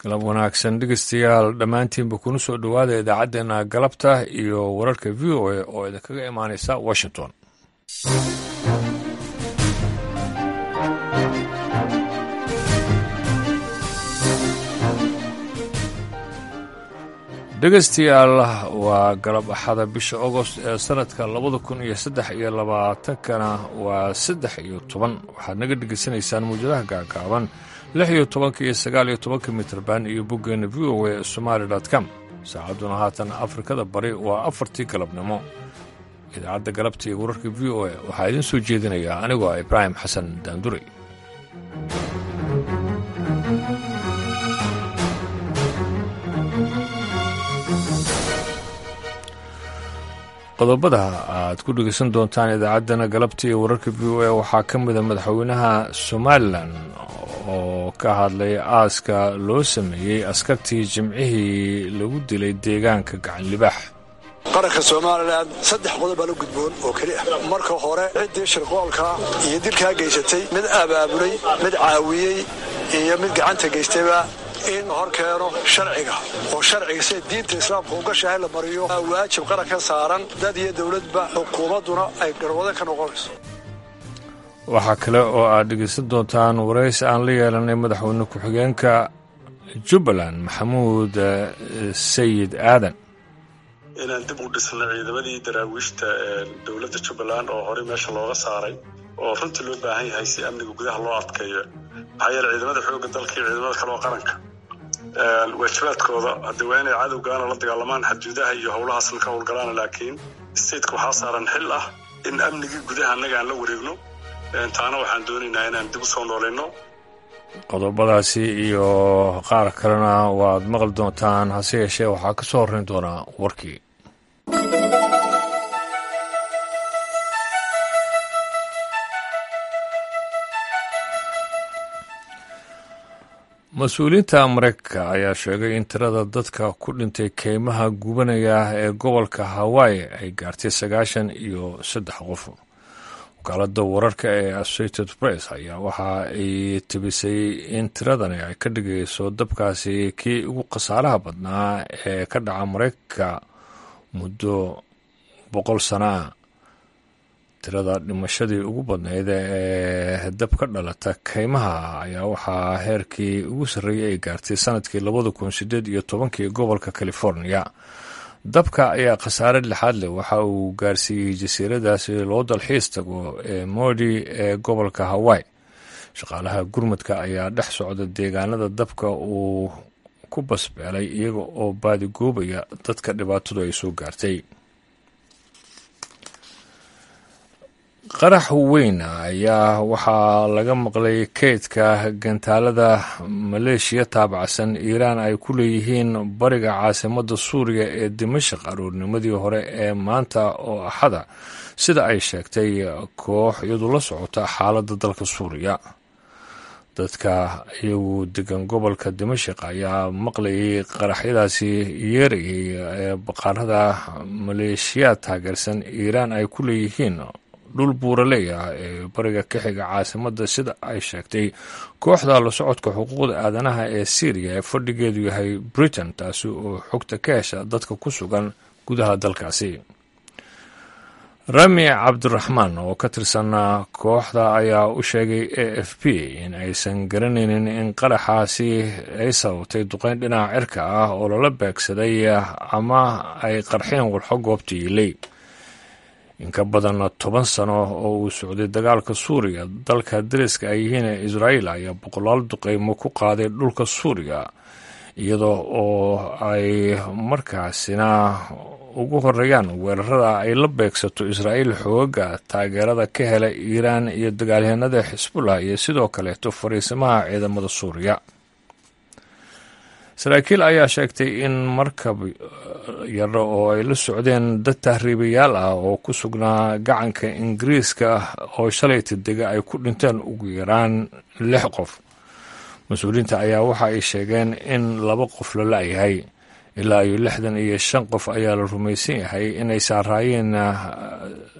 galab wanaagsan dhegeystayaal dhammaantiinba kuna soo dhowaada idaacaddeenna galabta iyo wararka v o a oo idinkaga imaanaysa washington dhegeystayaal waa galab axada bisha agost ee sanadka labada kun iyo saddex iyo labaatankana waa saddex iyo toban waxaad naga dhegeysanaysaan muwjadaha gaagaaban lix iyo tobanka iyo sagaal iyo tobanka mitrban iyo boggeena v o a somaali com saacadduna haatan afrikada bari waa afartii galabnimo idaacadda galabta iyo wararka v o a waxaa idiin soo jeedinayaa anigoo ah ibraahim xasan daandurey qodobada aad ku dhegeysan doontaan idaacaddana galabta iyo wararka v o a waxaa ka mida madaxweynaha somalilan oo ka hadlay aaska loo sameeyey askartii jimcihii lagu dilay deegaanka gacan libaax qaranka somalilan saddex qodob baa la gudboon oo keli ah marka hore ciddii shirqoolka iyo dilkaa geysatay mid abaabulay mid caawiyey iyo mid gacanta geystayba in hor keeno sharciga oo sharciga sida diinta islaamka u gashahay la mariyo waajib qaranka saaran dad iyo dowladba xukuumadduna ay garwado ka noqonayso waxaa kale oo aad dhegeysan doontaan waraysi aan la yeelanay madaxweyne ku-xigeenka jubbaland maxamuud sayid aadan inaan dib u dhisna ciidamadii daraawiishta dowladda jubbaland oo horey meesha looga saaray oo runtii loo baahan yahay si amniga gudaha loo adkeeyo maxaa yeele ciidamada xoogga dalka iyo ciidamada kale oo qaranka waajibaadkooda haddii waa inay cadowgaana la dagaalamaan xadjuudaha iyo howlahaasna ka howlgalaan laakiin stateka waxaa saaran xil ah in amnigii gudaha annaga aan la wareegno taana waxaan doonaynaa inaan dib u soo noolayno qodobadaasi iyo qaar kalena waad maqli doontaan hase yeeshee waxaa ka soo horrayn doonaa warkii mas-uuliyiinta mareykanka ayaa sheegay in tirada dadka ku dhintay keymaha gubanaya ee gobolka hawaii ay gaartay sagaashan iyo saddex qof wakaalada wararka ee associated press ayaa waxa ay tibisay in tiradani ay ka dhigayso dabkaasi kii ugu khasaaraha badnaa ee ka dhaca mareykanka muddo boqol sana ah tirada dhimashadii ugu badnayd ee dab ka dhalata keymaha ayaa waxaa heerkii ugu sarreeyay ay gaartay sanadkii labada kun sideed iyo tobankii gobolka california dabka ayaa khasaare lixaad leh waxa uu gaarsiiyey jasiiradaasi loo dalxiis tago ee modi ee gobolka hawaii shaqaalaha gurmudka ayaa dhex socda deegaanada dabka uu ku basbeelay iyaga oo baadigoobaya dadka dhibaatadu ay soo gaartay qarax weyn ayaa waxaa laga maqlay keydka gantaalada maleeshiya taabacsan iiraan ay ku leeyihiin bariga caasimadda suuriya ee dimashaq aroornimadii hore ee maanta oo axada sida ay sheegtay koox iyadu la socota xaaladda dalka suuriya dadka iyagu degan gobolka dimashaq ayaa maqlayay qaraxyadaasi yeerayay ee baqaarada maleeshiyaad taageersan iiraan ay ku leeyihiin dhul buuraley ah ee bariga ka xiga caasimadda sida ay sheegtay kooxda la socodka xuquuqda aadanaha ee syriya ee fadhigeedu yahay britain taasi oo xogta ka hesha dadka ku sugan gudaha dalkaasi rami cabdiraxmaan oo ka tirsan kooxda ayaa u sheegay a f p in aysan garanaynin in qaraxaasi ay sababtay duqeyn dhinaca cirka ah oo lala beegsaday ama ay qarxeen walxo goobta yiilay in ka badan toban sano oo uu socday dagaalka suuriya dalka dariska ay yihiin ee israa'iil ayaa boqolaal duqeymo ku qaaday dhulka suuriya iyadoo oo ay markaasina ugu horeeyaan weerarada ay la beegsato israa'iil xoogaga taageerada ka hela iiraan iyo dagaalyahanada xisbullah iyo sidoo kaleeto fariisimaha ciidamada suuriya saraakiil ayaa sheegtay in markab yaro oo ay la socdeen dad tahriibayaal ah oo ku sugnaa gacanka ingiriiska oo shalayta dega ay ku dhinteen ugu yaraan lix qof mas-uuliyiinta ayaa waxa ay sheegeen in laba qof la la-yahay ilaa iyo lixdan iyo shan qof ayaa la rumaysan yahay inay saaraayeen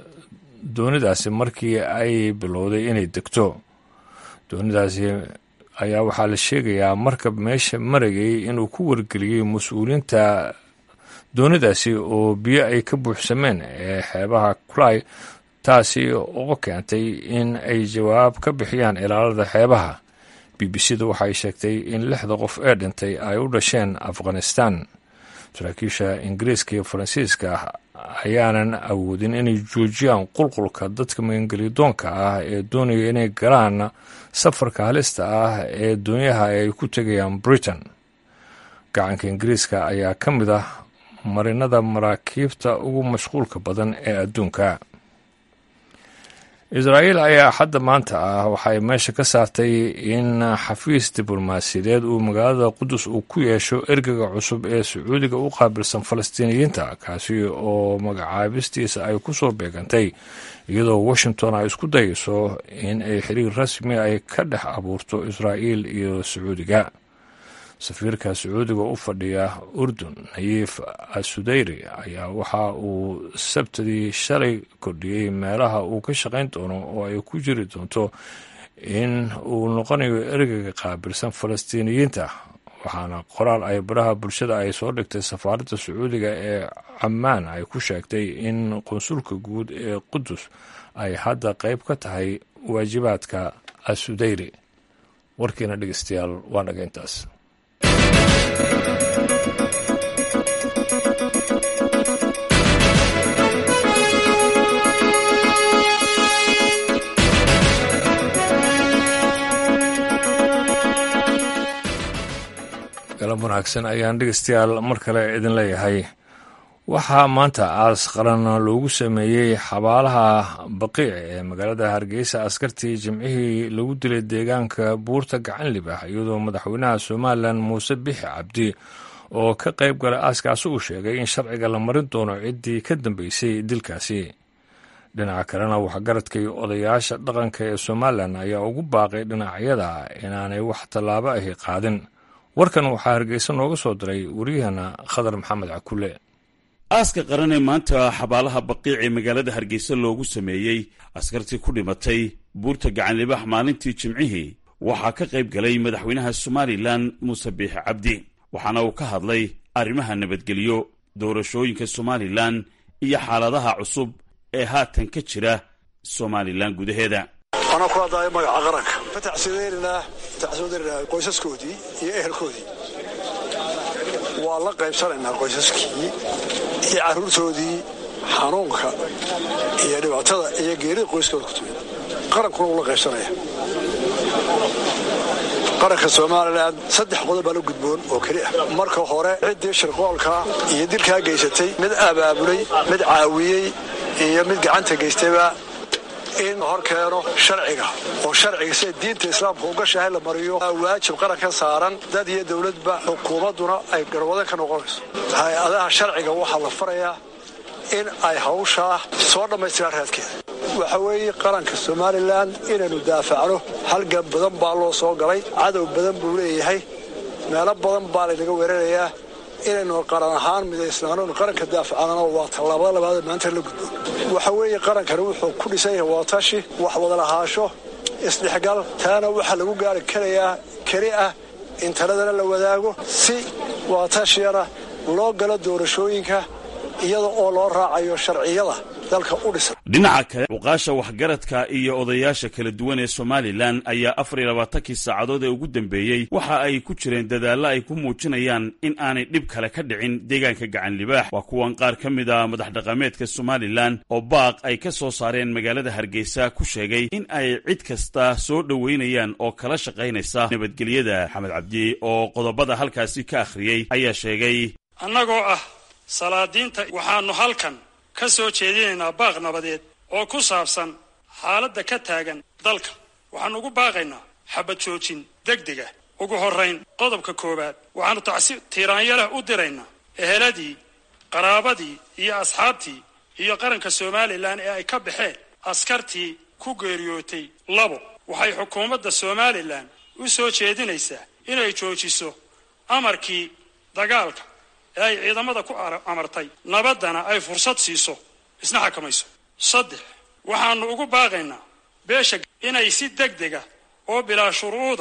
doonidaasi markii ay bilowday inay degto doonidaasi ayaa waxaa la sheegayaa markab meesha marayay inuu ku wargeliyey mas-uuliyiinta doonidaasi oo biyo ay ka buuxsameen ee xeebaha kulay taasi oo keentay in ay jawaab ka bixiyaan ilaalada xeebaha b b c da waxay sheegtay in lixda qof ee dhintay ay u dhasheen afghanistan saraakiisha ingiriiska iyo faransiiska ayaanan awoodin inay joojiyaan qulqulka dadka magangelidoonka ah ee doonaya inay galaan safarka halista ah ee doonyaha ay ku tegayaan britain gacanka ingiriiska ayaa ka mid ah marinada maraakiibta ugu mashquulka badan ee adduunka israa'iil ayaa xadda maanta ah waxay meesha ka saartay in xafiis diblomaasiyadeed uu magaalada qudus uu ku yeesho ergega cusub ee sacuudiga u qaabilsan falastiiniyiinta kaasi oo magacaabistiisa ay ku soo beegantay iyadoo washington ay isku dayayso in ay xiriir rasmi ay ka dhex abuurto israa'iil iyo sacuudiga safiirka sacuudiga u fadhiya urdun nayiif asudayri ayaa waxa uu sabtadii shalay kordhiyey meelaha uu ka shaqayn doono oo ay ku jiri doonto in uu noqonayo ergeyga qaabilsan falastiiniyiinta waxaana qoraal ay baraha bulshada ay soo dhigtay safaaradda sacuudiga ee camaan ay ku sheegtay in qunsulka guud ee qudus ay hadda qayb ka tahay waajibaadka asudayri warkiina dhegeystayaal waa naga intaas galab wanaagsan ayaan dhegeystayaal mar kale idin leeyahay waxaa maanta aas qaran loogu sameeyey xabaalaha baqiic ee magaalada hargeysa askartii jimcihii lagu dilay deegaanka buurta gacan libaax iyadoo madaxweynaha somalilan muuse bixi cabdi oo ka qayb galay aaskaasi uu sheegay in sharciga la marin doono ciddii ka dambeysay dilkaasi dhinaca kalena waxgaradkii odayaasha dhaqanka ee somalilan ayaa ugu baaqay dhinacyada inaanay wax tallaabo ahi qaadin warkan waxaa hargeysa nooga soo diray wariyahana khadar maxamed cakule aaska qaran ee maanta xabaalaha baqiic ee magaalada hargeysa loogu sameeyey askartii ku dhimatay buurta gacanlibax maalintii jimcihii waxaa ka qayb galay madaxweynaha somalilan muuse biixi cabdi waxaana uu ka hadlay arrimaha nabadgelyo doorashooyinka somalilan iyo xaaladaha cusub ee haatan ka jira somalilan gudaheeda anaa ku hadlaayo magaca qaranka ka tacsideynanaa tacsideynanaa qoysaskoodii iyo ehelkoodii waa la qaybsanaynaa qoysaskii iyo carruurtoodii xanuunka iyo dhibaatada iyo geerida qoyskooda ku timid qarankuna wuu la qaybsanaya qaranka somalilan saddex qodob baa la gudboon oo keli ah marka hore ciddii shirqoolka iyo dilkaa geysatay mid abaabulay mid caawiyey iyo mid gacanta geystayba in hor keeno sharciga oo sharciga sida diinta islaamka uga shahay la mariyo waajib qaranka saaran dad iyo dowladba xukuumadduna ay garwadan ka noqonayso hay-adaha sharciga waxaa la farayaa in ay hawshaa soo dhammaystiraan raadkeeda waxa weeye qaranka somalilan inaynu daafacno halgan badan baa loo soo galay cadow badan buu leeyahay meelo badan baa laynaga weerarayaa inaynu qaran ahaan midaysnaano qaranka daafacano waa tallaabada labaad maanta la gudbo waxa weeye qarankani wuxuu ku dhisan yahay waatashi wax wadalahaasho isdhexgal taana waxaa lagu gaari karayaa keli ah in taladana la wadaago si waatashiyana loo galo doorashooyinka iyada oo loo raacayo sharciyada dalka u dhisan dhinaca kale cuqaasha waxgaradka iyo odayaasha kala duwan ee somalilan ayaa afar iyo labaatankii saacadood ee ugu dambeeyey waxa ay ku jireen dadaallo ay ku muujinayaan in aanay dhib kale ka dhicin deegaanka gacan libaax waa kuwan qaar ka mid a madax dhaqameedka somalilan oo baaq ay ka soo saareen magaalada hargeysa ku sheegay in ay cid kasta soo dhoweynayaan oo kala shaqaynaysa nabadgelyada maxamed cabdi oo qodobada halkaasi ka akhriyey ayaa sheegay annagoo ah salaadiinta waxaannu halkan ka soo jeedinaynaa baaq nabadeed oo ku saabsan xaaladda ka taagan dalka waxaannu ugu baaqaynaa xabad joojin degdega ugu horrayn qodobka koowaad waxaannu tacsi tiiraanyalah u diraynaa eheladii qaraabadii iyo asxaabtii iyo qaranka somalilan ee ay ka baxeen askartii ku geeriyootay labo waxay xukuumadda somalilan u soo jeedinaysaa inay joojiso amarkii dagaalka ee ay ciidamada ku amartay nabaddana ay fursad siiso isna xakamayso saddex waxaannu ugu baaqaynaa beesha inay si deg dega oo bilaa shuruuda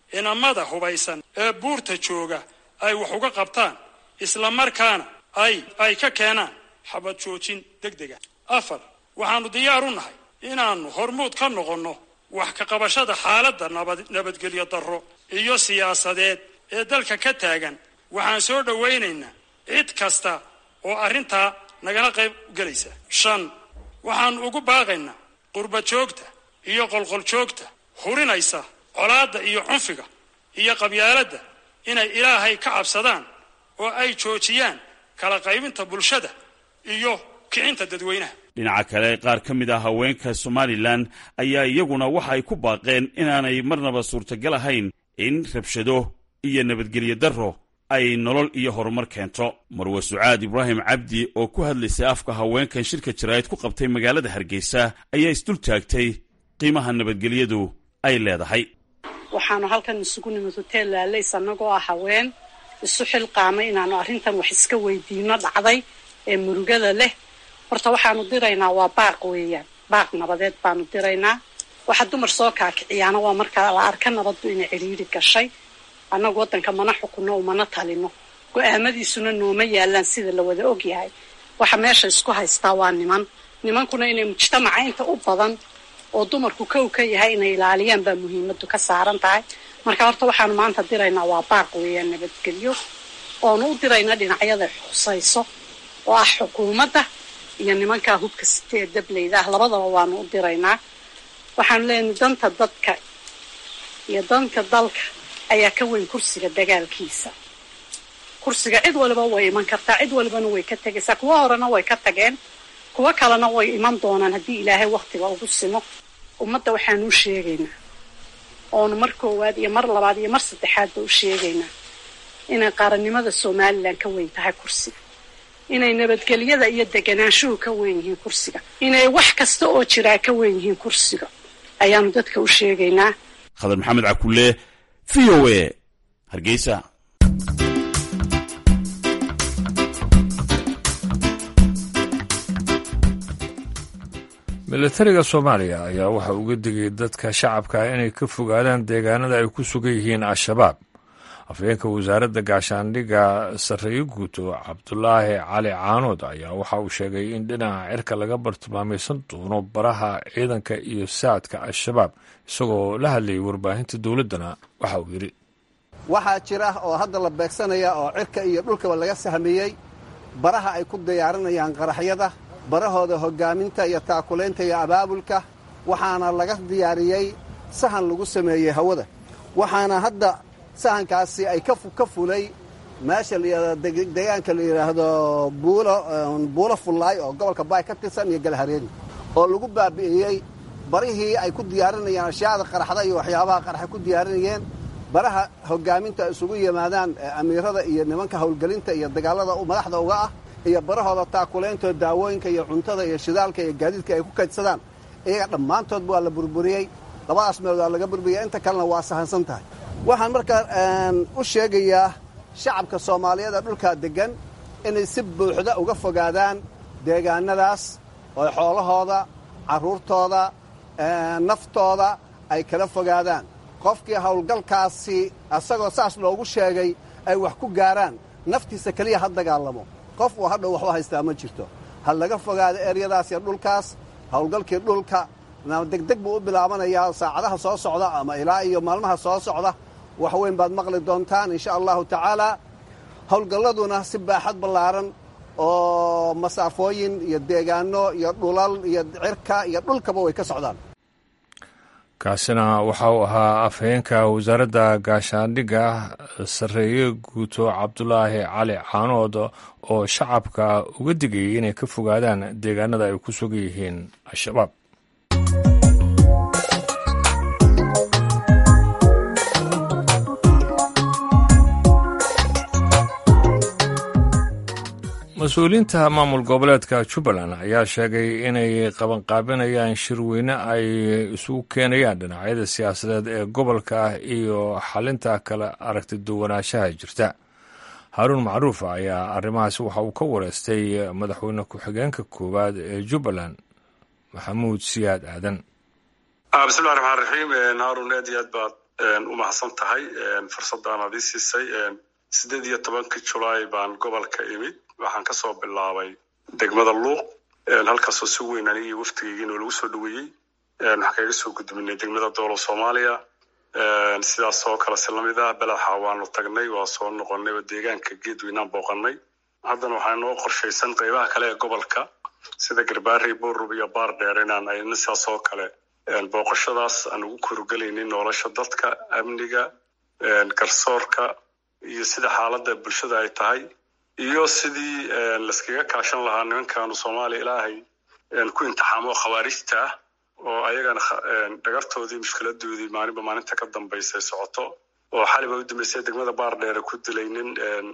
inamada hubaysan ee buurta jooga ay wax uga qabtaan isla markaana ay ay ka keenaan xabad joojin deg dega afar waxaannu diyaar u nahay inaannu hormuud ka noqonno wax ka qabashada xaaladda nabad nabadgelyo darro iyo siyaasadeed ee dalka ka taagan waxaan soo dhowaynaynaa cid kasta oo arrintaa nagala qayb gelaysa shan waxaannu ugu baaqaynaa qurba joogta iyo qolqol joogta hurinaysa colaadda iyo cunfiga iyo qabyaaladda inay ilaahay ka cabsadaan oo ay joojiyaan kala qaybinta bulshada iyo kicinta dadweynaha dhinaca kale qaar ka mid ah haweenka somalilan ayaa iyaguna waxa ay ku baaqeen inaanay marnaba suurtagal ahayn in rabshado iyo nabadgelyo darro ay nolol iyo horumar keento marwe sucaad ibraahim cabdi oo ku hadlaysay afka haweenkan shirka jaraa'id ku qabtay magaalada hargeysa ayaa isdul taagtay qiimaha nabadgelyadu ay leedahay waxaanu halkan isugu nimid hoteel laalays annagoo ah haween isu xilqaamay inaanu arrintan wax iska weydiino dhacday ee murugada leh horta waxaanu diraynaa waa baaq weeyaan baaq nabadeed baanu diraynaa waxa dumar soo kaakiciyaana waa markaa la arka nabaddu inay cidhiiri gashay annagu waddanka mana xukunno umana talino go-aamadiisuna nooma yaalaan sida la wada ogyahay waxa meesha isku haystaa waa niman nimankuna inay mujtamaca inta u badan oo dumarku kow ka yahay inay ilaaliyaan baa muhiimadu ka saaran tahay marka horta waxaanu maanta diraynaa waa baaq weeyaan nabadgelyo oonu u diraynaa dhinacyada xusayso oo ah xukuumadda iyo nimankaa hubka site ee dableyda ah labadaba waanu u diraynaa waxaanu leenahay danta dadka iyo danka dalka ayaa ka weyn kursiga dagaalkiisa kursiga cid waliba way iman kartaa cid walibana way ka tegaysaa kuwa horena way ka tageen kuwo kalena way iman doonaan haddii ilaahay waktiga ugu simo ummadda waxaanu u sheegaynaa oonu mar koowaad iyo mar labaad iyo mar saddexaadba u sheegaynaa inay qaranimada somalilan ka weyn tahay kursiga inay nabadgelyada iyo deganaanshuhu ka weyn yihiin kursiga inay wax kasta oo jiraa ka weyn yihiin kursiga ayaanu dadka u sheegaynaa khadar maxamed cakulle v o a hargeysa milatariga soomaaliya ayaa waxa uga digay dadka shacabka inay ka fogaadaan deegaanada ay ku sugan yihiin al-shabaab afhayeenka wasaaradda gaashaandhigga sarreeye guuto cabdulaahi cali caanood ayaa waxa uu sheegay in dhinaca cirka laga bartilmaamaysan doono baraha ciidanka iyo saadka al-shabaab isagoo la hadlayay warbaahinta dowladdana waxa uu yidhi waxaa jira oo hadda la beegsanaya oo cirka iyo dhulkaba laga sahmiyey baraha ay ku diyaarinayaan qaraxyada barahooda hoggaaminta iyo taakulaynta iyo abaabulka waxaana laga diyaariyey sahan lagu sameeyey hawada waxaana hadda sahankaasi ay ka fulay meesha deegaanka la yidhaahdo buulo fullaay oo gobolka baay ka tirsan iyo galhareeni oo lagu baabi'iyey barihii ay ku diyaarinayeen ashyaada qaraxda iyo waxyaabaha qaraxay ku diyaarinayeen baraha hoggaaminta ay isugu yimaadaan amiirada iyo nimanka howlgelinta iyo dagaalada madaxda uga ah iyo barahooda taakulayntood daawooyinka iyo cuntada iyo shidaalka iyo gaadiidka ay ku kaydsadaan iyaga dhammaantoodba waa la burburiyey labadaas meelood waa laga burburiyey inta kalena waa sahansan tahay waxaan markaa u sheegayaa shacabka soomaaliyeed ee dhulkaa deggan inay si buuxda uga fogaadaan deegaanadaas oo xoolahooda carruurtooda naftooda ay kala fogaadaan qofkii howlgalkaasi asagoo saas loogu sheegay ay wax ku gaaraan naftiisa keliya ha dagaalamo qof uu hadhow waxba haystaa ma jirto ha laga fogaado eryadaas iyo dhulkaas howlgalkii dhulka degdeg buu u bilaabanayaa saacadaha soo socda ama ilaa iyo maalmaha soo socda wax weyn baad maqli doontaan insha allahu tacaalaa howlgalladuna si baaxad ballaaran oo masaafooyin iyo deegaano iyo dhulal iyo cirka iyo dhulkaba way ka socdaan kaasina waxa uu ahaa afhayeenka wasaaradda gaashaandhigga sarreeye guuto cabdulaahi cali caanood oo shacabka uga digayay inay ka fogaadaan deegaanada ay ku sugan yihiin al-shabaab mas-uuliyiinta maamul goboleedka jubbaland ayaa sheegay inay qabanqaabinayaan shirweyne ay isugu keenayaan dhinacyada siyaasadeed ee gobolka ah iyo xalinta kala aragti duwanaanshaha jirta haaruun macruuf ayaa arrimahaasi waxa uu ka wareystay madaxweyne ku-xigeenka koowaad ee jubbaland maxamuud siyaad aadan bismillahi raxmaan raxiim haarun aad iyo aad baad u mahadsan tahay fursaddan aad ii siisay sideed iyo tobankii julaay baan gobolka imid waxaan kasoo bilaabay degmada luuq halkaasoo si weyn anigii waftigeygiinoo lagu soo dhaweeyey waxaan kaga soo gudbinay degmada doolo soomaaliya sidaas oo kale si lamid ah belaxa waanu tagnay waa soo noqonay oo deegaanka geedweynaan booqanay haddana waxaa noo qorshaysan qeybaha kale ee gobolka sida garbaari buurub iyo baar dheer inaan ayna sidaas oo kale booqashadaas aan ugu kurugelaynin nolosha dadka amniga garsoorka iyo sida xaaladda bulshada ay tahay iyo sidii laskaga kaashan lahaa nimankaanu soomaaliya ilaahay ku imtixaamo khawaarijta ah oo ayagana dhagartoodii mushkiladoodii maalinba maalinta ka dambaysa socoto oo xaliba u dambeysay degmada baar dheere ku dilay nin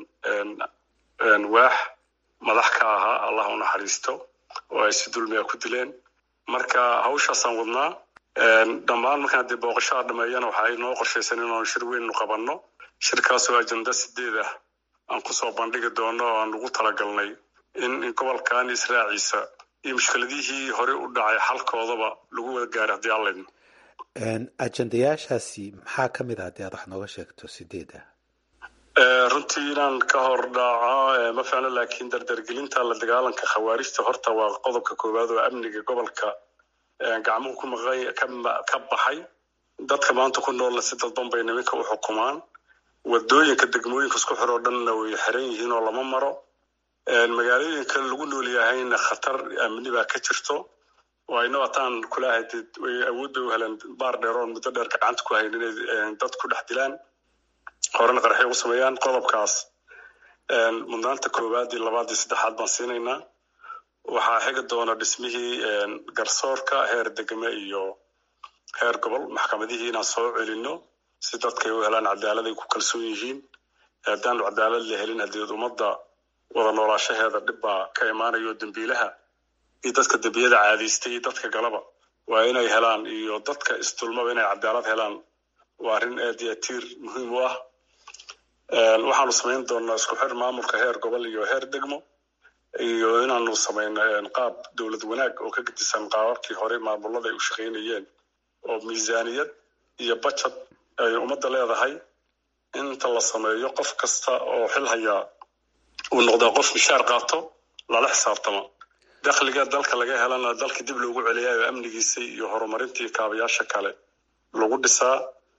waax madax ka ahaa allah u naxariisto oo ay si dulmiga ku dileen marka hawshaasaan wadnaa dhammaan markaan haddii booqashaha dhameeyana waxa ay noo qorshaysan inaanu shir weynu qabanno shirkaasoo ajenda sideed ah aan kusoo bandhigi doono oo aan ugu talagalnay in gobolkan israaciisa iyo mushkiladihii hore u dhacay xalkoodaba lagu wada gaaro haddii allaydno ajendayaashaasi maxaa ka mid ah haddii aad wax nooga sheegto sideed ah runtii inaan ka hor dhaaco ma ficno laakiin dardargelinta la dagaalanka khawaarijta horta waa qodobka koowaad oo amniga gobolka gacmuhu ku maqan ka baxay dadka maanta ku noolna si dadban bay niminka u xukumaan wadooyinka degmooyinka isku xiroo dhanna way xiran yihiin oo lama maro magaalooyinka lagu nool yahayna khatar amni baa ka jirto oo ayna wataan kulahay way awoodda u heleen baar dheer oon muddo dheer gacanta ku hayn inay dad ku dhex dilaan horena qarxay ugu sameeyaan qodobkaas mudnaanta koowaad iyo labaad iyo saddexaad baan siinaynaa waxaa xigi doona dhismihii garsoorka heer degme iyo heer gobol maxkamadihii inaan soo celino si dadkay u helaan cadaalad ay ku kalsoon yihiin haddaanu cadaalad la helin haddii ummadda wada noolaashaheeda dhib baa ka imaanayo dembiilaha iyo dadka dembiyada caadaystay iyo dadka galaba waa inay helaan iyo dadka isdulmaba inay cadaalad helaan waa arrin aad iyo tiir muhiim u ah waxaanu samayn doonaa isku xir maamulka heer gobol iyo heer degmo iyo inaanu samayno qaab dowlad wanaag oo ka gedisan qaababkii hore maamulada ay u shaqaynayeen oo miisaaniyad iyo bajad ay ummadda leedahay inta la sameeyo qof kasta oo xil hayaa uu noqdaa qof mishaar qaato lala xisaabtamo dakhliga dalka laga helana dalka dib loogu celiyayo amnigiisa iyo horumarintii kaabayaasha kale lagu dhisaa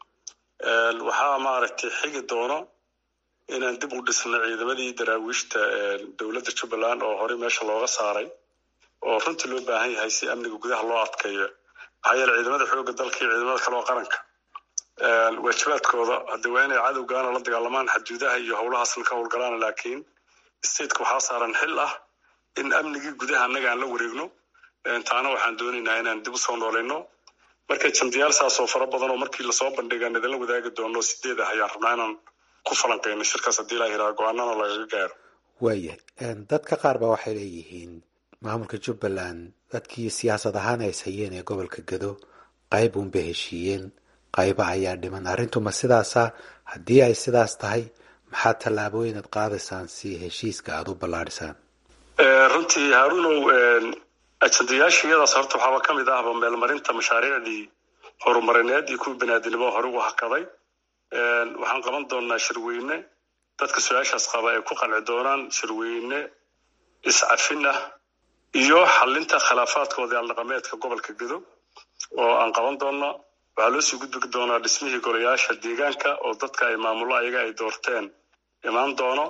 waxaa maaragtay xigi doono inaan dib u dhisno ciidamadii daraawiishta dowladda jubbaland oo horey meesha looga saaray oo runtii loo baahan yahay si amniga gudaha loo adkeeyo maxaa yeele ciidamada xoogga dalka iyo ciidamada kale oo qaranka waajibaadkooda haddii waa inay cadowgaana la dagaalamaan xaduudaha iyo howlahaasna ka howlgalaan laakiin stateka waxaa saaran xil ah in amnigii gudaha annaga aan la wareegno taana waxaan doonaynaa inaan dib usoo noolayno marka jandiyaal saas oo fara badan oo markii lasoo bandhigaan idinla wadaagi doono sideed ah ayaan rabnaa inaan ku falanqeyno shirkaas haddii laa yiraa go-aanana lagaga gaaro waayahay dadka qaar ba waxay leeyihiin maamulka jubbaland dadkii siyaasad ahaan ay hayeen ee gobolka gado qayb uunbay heshiiyeen qayba ayaa dhiman arrintuma sidaasa haddii ay sidaas tahay maxaa tallaabooyin aad qaadaysaan si heshiiska aada u ballaadhisaan runtii haarunow ajandayaasha iyadaas horta waxaaba ka mid ahba meelmarinta mashaariicdii horumarineed iyo kuwii banaadinimo hore u hakaday waxaan qaban doonaa shirweyne dadka su-aashaas qaba ay ku qanci doonaan shirweyne iscafin ah iyo xalinta khilaafaadkooda aldhaqameedka gobolka gedo oo aan qaban doona waxaa loo sii gudbi doonaa dhismihii golayaasha deegaanka oo dadka ay maamulo ayaga ay doorteen imaan doono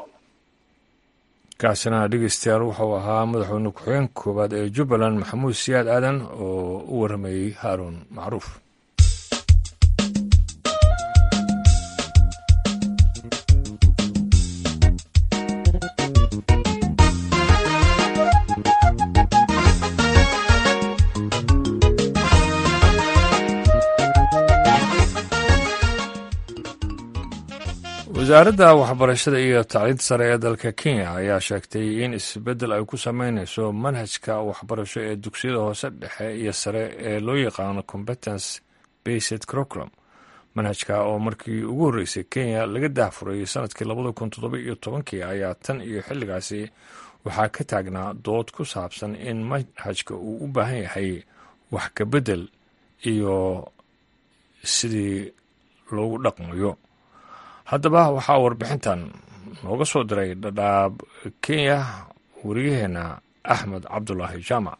kaasina dhegeystayaal wuxuu ahaa madaxweyne ku-xigeenka koowaad ee jubbaland maxamuud siyaad aadan oo u waramayey haaruun macruuf wasaaradda waxbarashada iyo tacliinta sare ee dalka kenya ayaa sheegtay in isbeddel ay ku sameyneyso manhajka waxbarasho ee dugsiyada hoose dhexe iyo sare ee loo yaqaano competence based curriculum manhajka oo markii ugu horreysay kenya laga daahfuray sanadkii labada kun toddoba iyo tobankii ayaa tan iyo xilligaasi waxaa ka taagnaa dood ku saabsan in manhajka uu u baahan yahay wax ka beddel iyo sidii loogu dhaqmayo haddaba waxaa warbixintan nooga soo diray dhadhaab kenya wariyaheenna axmed cabdulaahi jaamac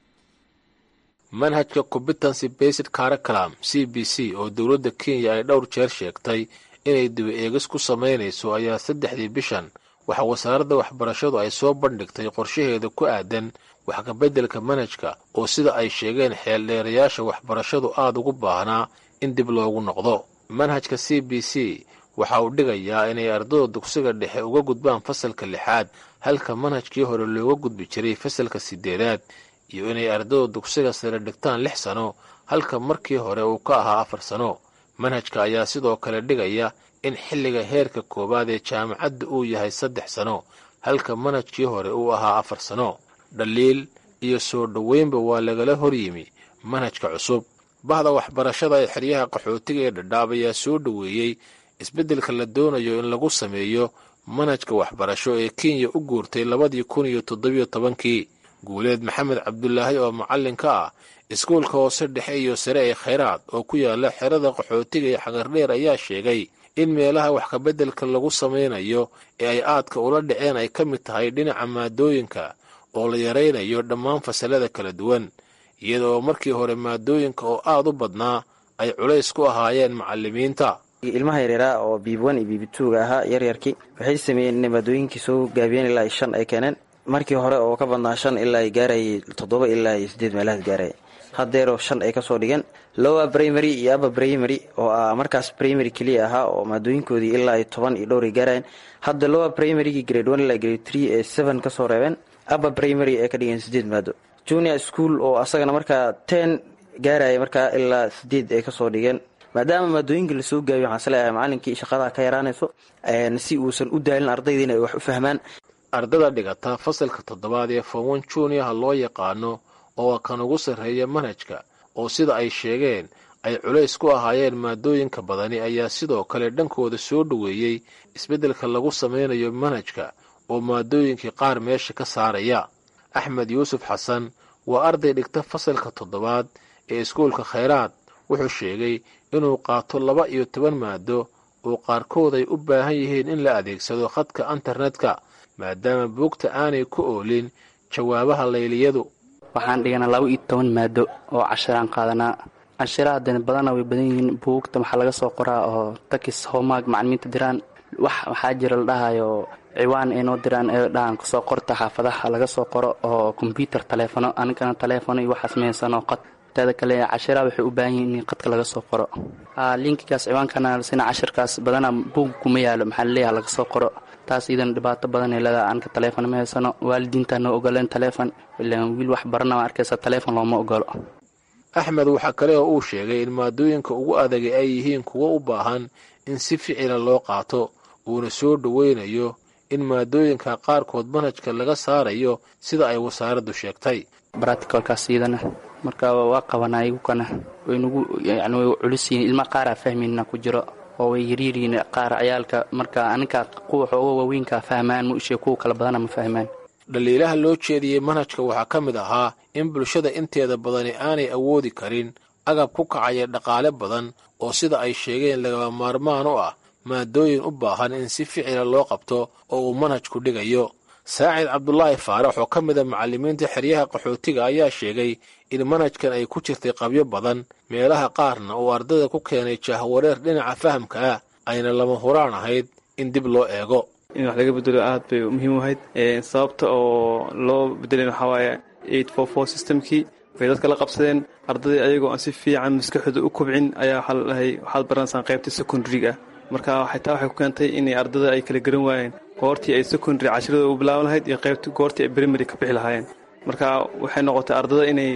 manhajka competency based caraculam c b c oo dowladda kenya ay dhowr jeer sheegtay inay dibi eegis ku samaynayso ayaa saddexdii bishan waxa wasaaradda waxbarashadu ay soo bandhigtay qorshaheeda ku aadan wax kabeddelka manhajka oo sida ay sheegeen xeeldheerayaasha waxbarashadu aada ugu baahnaa in dib loogu noqdo manhajka c b c waxa uu dhigayaa inay ardada dugsiga dhexe uga gudbaan fasalka lixaad halka manhajkii hore looga gudbi jiray fasalka siddeedaad iyo inay ardada dugsiga sare dhigtaan lix sano halka markii hore uu ka ahaa afar sano manhajka ayaa sidoo kale dhigaya in xilliga heerka koowaad ee jaamacadda uu yahay saddex sano halka manhajkii hore uu ahaa afar sano dhaliil iyo soo dhoweynba waa lagala horyimi manhajka cusub bahda waxbarashada ee xeryaha qaxootiga ee dhadhaab ayaa soo dhoweeyey isbeddelka la doonayo in lagu sameeyo manhajka waxbarasho ee kenya u guurtay labadii kun iyo toddobiyo tobankii guuleed maxamed cabdulaahi oo macallin ka ah iskuulka hoose dhexe iyo sare ee khayraad oo ku yaala xerada qaxootiga ee xagardheer ayaa sheegay in meelaha wax kabeddelka lagu samaynayo ee ay aadka ula dhaceen ay ka mid tahay dhinaca maadooyinka oo la yaraynayo dhammaan fasalada kala duwan iyada oo markii hore maadooyinka oo aad u badnaa ay culays ku ahaayeen macallimiinta ilmaha yaryaaraa oo biiban iyo biibituuga ahaa yaryarkii waxay sameeyeen inay maadooyinkii soo gaabiyeen ilaa shan ay keeneen markii hore oo ka badnaa shan ilaa ay gaarayay toddoba ilaa iyo siddeed meelahaas gaaraya haddeeroo shan ay kasoo dhigeen lowa primary iyo aba primary oo ah markaas primary keliya ahaa oo maadooyinkoodii ilaa iyo toban iyo dhowr ay gaarayeen hadda lowa primarygii grade one ilaa grade three ee seven kasoo reebeen aba primary ee ka dhigeen siddeed maado junior school oo asagana markaa ten gaaraya markaa ilaa sideed ay kasoo dhigeen maadaama maadooyinka lasoo gaabiyo waxaan isleeyahay macalinkii shaqadaa ka yaraanayso si uusan u daalin ardayda inay wax u fahmaan ardada dhigata fasalka toddobaad ee fomon juniorha loo yaqaano oo kan ugu sarreeya manhajka oo sida ay sheegeen ay culays ku ahaayeen maadooyinka badani ayaa sidoo kale dhankooda soo dhoweeyey isbeddelka lagu samaynayo manhajka oo maadooyinkii qaar meesha ka saaraya axmed yuusuf xasan waa arday dhigta fasalka toddobaad ee iskuulka khayraad wuxuu sheegay inuu qaato laba iyo toban maado oo qaarkood ay u baahan yihiin in la adeegsado khadka internetka maadaama buugta aanay ku oolin jawaabaha layliyadu waxaan dhiganaa laba iyo toban maado oo cashiraan qaadanaa cashiraha dani badana way badan yihiin buugta waxaa laga soo qoraa oo takis homaag macalimiinta diraan wax waxaa jira la dhahayo ciwaan ay noo diraan ee dhahan kasoo qorta xaafadaha laga soo qoro oo kombyutar taleefono anigana taleefono iyo waxaas meysano qad teeda kale cashiraha waxay u baahan yihiin in qadka laga soo qoro linkigaas ciwaankana sina cashirkaas badana buug kuma yaalo maxaa laleeyaha laga soo qoro taas iidana dhibaato badan ay leedaha anka taleefon ma haysano waalidiinta noo ogoleen taleefon ilaan wiil wax barana ma arkaysa taleefon looma ogolo axmed waxaa kale oo uu sheegay in maadooyinka ugu adagay ay yihiin kuwo u baahan in si ficila loo qaato uuna soo dhoweynayo in maadooyinka qaarkood manhajka laga saarayo sida ay wasaaraddu sheegtay braticolkaas iidana marka waa qabanaa igukana waynugu yani way culisiyiin ilma qaaraa fahmayna ku jiro oo way yaryaryiin qaar ciyaalka marka aninka kuwa xooga waaweynka fahmaan ma ishee kuwa kala badana ma fahmaan dhaliilaha loo jeediyey manhajka waxaa ka mid ahaa in bulshada inteeda badani aanay awoodi karin agab ku kacaya dhaqaale badan oo sida ay sheegeen lagaba maarmaan u ah maadooyin u baahan in si ficila loo qabto oo uu manhajku dhigayo saacid cabdulaahi faarax oo ka mida macallimiinta xeryaha qaxootiga ayaa sheegay in manhajkan ay ku jirtay qabyo badan meelaha qaarna uu ardada ku keenay jahwareer dhinaca fahamka ah ayna lama huraan ahayd in dib loo eego in wax laga bedelo aad bay muhiim u ahayd sababta oo loo bedelin waxaa waaye eight four four systemkii bay dadka la qabsadeen ardadii ayagoo aan si fiican maskaxooda u kobcin ayaa waxaa la dhahay waxaad baranaysaan qaybta secondary-ga marka xitaa waxay ku keentay inay ardada ay kala garan waayeen goortii ay secondary cashirada u bilaaban lahayd iyo qaybta goortii ay primary ka bixi lahaayeen marka waxay noqotay ardada inay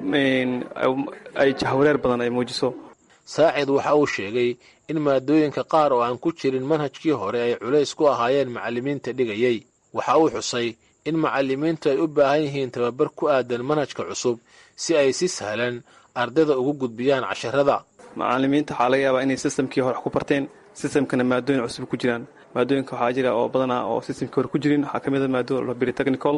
ay jahwareer badan ay muujiso saacid waxa uu sheegay in maadooyinka qaar oo aan ku jirin manhajkii hore ay culays ku ahaayeen macallimiinta dhigayey waxa uu xusay in macallimiintu ay u baahan yihiin tababar ku aadan manhajka cusub si ay si sahlan ardada ugu gudbiyaan casharada macallimiinta waxaa laga yaabaa inay sistamkii hore wax ku barteen sistamkana maadooyin cusub ku jiraan maadooyinka waxaa jira oo badanaa oo sistamkii hore ku jirin waxaa ka mid a maado lobiri technical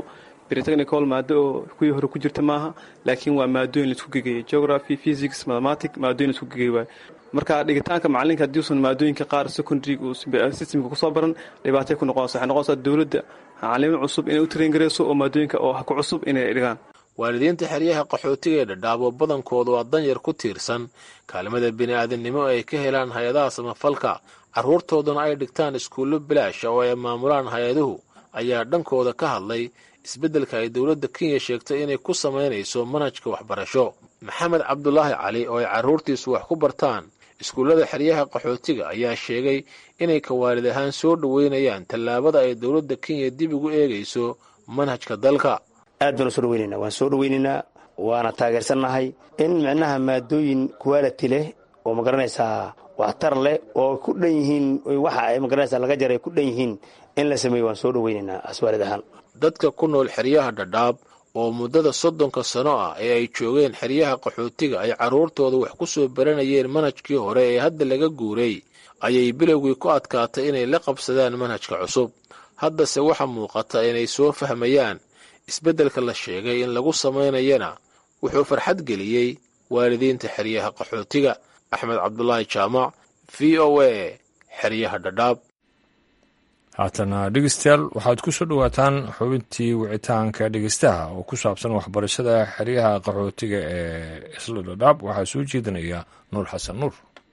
britechnical maado oo kuwii hore ku jirta maaha laakiin waa maadooyin laisku gegeeyay geography physics mathematic maadooyin laisku gegeey waay marka dhigitaanka macalinka haddiuusan maadooyinka qaar secondary systemka kusoo baran dhibaatay ku noqonaysa waxay noqonaysaa dowladda macalimo cusub inay u traingarayso oo maadooyinka oo ku cusub inay dhigaan waalidiinta xeryaha qaxootiga ee dhadhaab oo badankoodu waa danyar ku tiirsan kaalmada bini'aadamnimo ay ka helaan hay-adaha samafalka carruurtooduna ay dhigtaan iskuullo bilaasha oo ay maamulaan hay-aduhu ayaa dhankooda ka hadlay isbeddelka ay dowladda kenya sheegtay inay ku samaynayso manhajka waxbarasho maxamed cabdulaahi cali oo ay carruurtiisu wax ku bartaan iskuullada xeryaha qaxootiga ayaa sheegay inay ka waalid ahaan soo dhoweynayaan tallaabada ay dowladda kenya dib ugu eegayso manhajka dalka aad baan u soo dhaweynaynaa waan soo dhaweynaynaa waana taageersannahay in micnaha maadooyin quality leh oo magaranaysaa waxtar leh oo ku dhan yihiin waxa ay magaranaysaa laga jaray ku dhan yihiin in la sameeyo waan soo dhaweynaynaa aswaalid ahaan dadka ku nool xeryaha dhadhaab oo muddada soddonka sano ah ee ay joogeen xeryaha qaxootiga ay carruurtooda wax ku soo baranayeen manhajkii hore ee hadda laga guuray ayay bilowgii ku adkaatay inay la qabsadaan manhajka cusub haddase waxaa muuqata inay soo fahmayaan isbeddelka la sheegay in lagu samaynayana wuxuu farxad geliyey waalidiinta xeryaha qaxootiga axmed cabdulaahi jaamac v o a xeryaha dhadhaab haatana dhegeystayaal waxaad ku soo dhowaataan xubintii wicitaanka dhegeystaha oo ku saabsan waxbarashada xeryaha qaxootiga ee isla dhadhaab waxaa soo jeedinaya nuur xasan nuur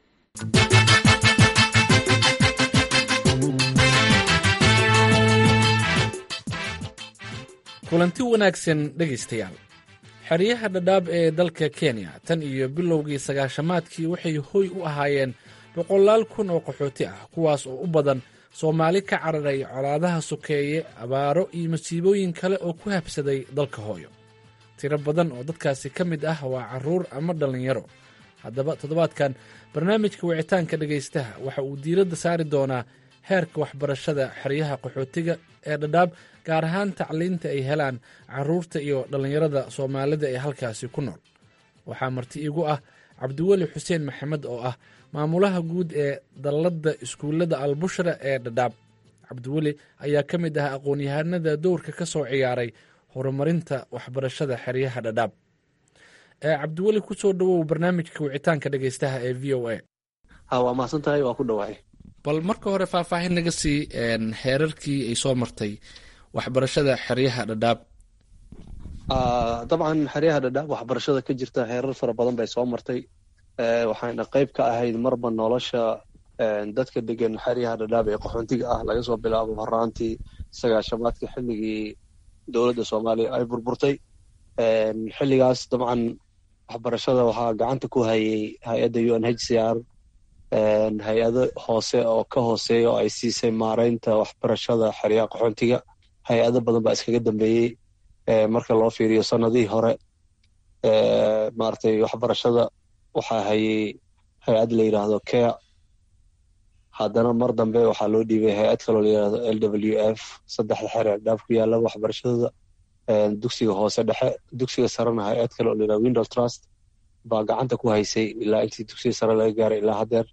kulanti wanaagsan dhegaystayaal xeryaha dhadhaab ee dalka kenya tan iyo bilowgii sagaashamaadkii waxay hoy u ahaayeen boqolaal kun oo qaxooti ah kuwaas oo u badan soomaali ka cararay colaadaha sokeeye abaaro iyo masiibooyin kale oo ku habsaday dalka hooyo tiro badan oo dadkaasi ka mid ah waa carruur ama dhallinyaro haddaba toddobaadkan barnaamijka wicitaanka dhegaystaha waxa uu diiradda saari doonaa heerka waxbarashada xeryaha qaxootiga ee dhadhaab gaar ahaan tacliinta ay helaan carruurta iyo dhallinyarada soomaalida ee halkaasi ku nool waxaa marti igu ah cabdiweli xuseen maxamed oo ah maamulaha guud ee dalladda iskuullada albushra ee dhadhaab cabdiweli ayaa ka mid ah aqoon-yahanada dowrka ka soo ciyaaray horumarinta waxbarashada xeryaha dhadhaab cabdiweli kusoo dhowow barnaamijka wicitaanka dhegeystaha ee v o a waa mahadsan tahay waa ku dhawahay bal marka hore faahfaahin naga sii heerarkii ay soo martay waxbarashada xeryaha dhadhaab dabcan xeryaha dhadhaab waxbarashada ka jirta heerar fara badan bay soo martay waxayna qayb ka ahayd marba nolosha dadka degan xeryaha dhadhaab ee qaxoontiga ah laga soo bilaabo horaantii sagaashamaadka xilligii dowladda soomaaliya ay burburtay xilligaas dabcan waxbarashada waxaa gacanta ku hayay hay-adda u n h c r hay-ado hoose oo ka hooseeya oo ay siisay maaraynta waxbarashada xeryaha qaxoontiga hay-ado badan baa iskaga dambeeyey marka loo fiiriyo sanadihii hore maaragtay waxbarashada waxaa hayay hay-ad la yidhaahdo care haddana mar dambe waxaa loo dhiibay hay-ad kaloo la yidhahdo l w f saddexda xeer ee dhaaf ku yaala waxbarashadooda dugsiga hoose dhexe dugsiga sarena hay-ad kale oo la yidhahdo window trust baa gacanta ku haysay ilaa intii dugsiga sare laga gaaray ilaa haddeer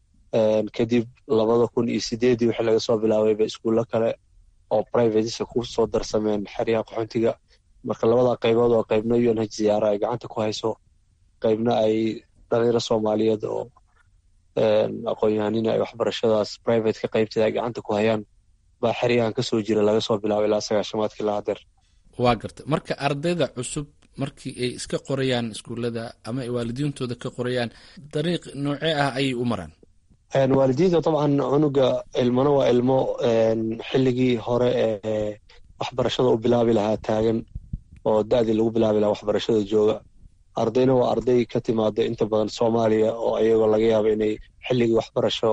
kadib labada kun iyo sideedii wixii laga soo bilaabayba iskuullo kale oo privatesa ku soo darsameen xeryaha qaxoontiga marka labada qaybood oo qaybna u n h ziyaara ay gacanta ku hayso qaybna ay dhalinyaro soomaaliyeed oo aqoon-yahanina ay waxbarashadaas privateka qaybteeda ay gacanta ku hayaan baa xeryahan kasoo jira laga soo bilaabo ilaa sagaashamaadka ilaa haddeer waa garta marka ardayda cusub markii ay iska qorayaan iskuullada ama ay waalidiintooda ka qorayaan dariiq noocee ah ayay u maraan waalidiinta dabcan cunuga ilmona waa ilmo xilligii hore ee waxbarashada u bilaabi lahaa taagan oo da-dii lagu bilaabi lahaa waxbarashada jooga ardayna waa arday ka timaada inta badan soomaaliya oo ayagoo laga yaabo inay xilligii waxbarasho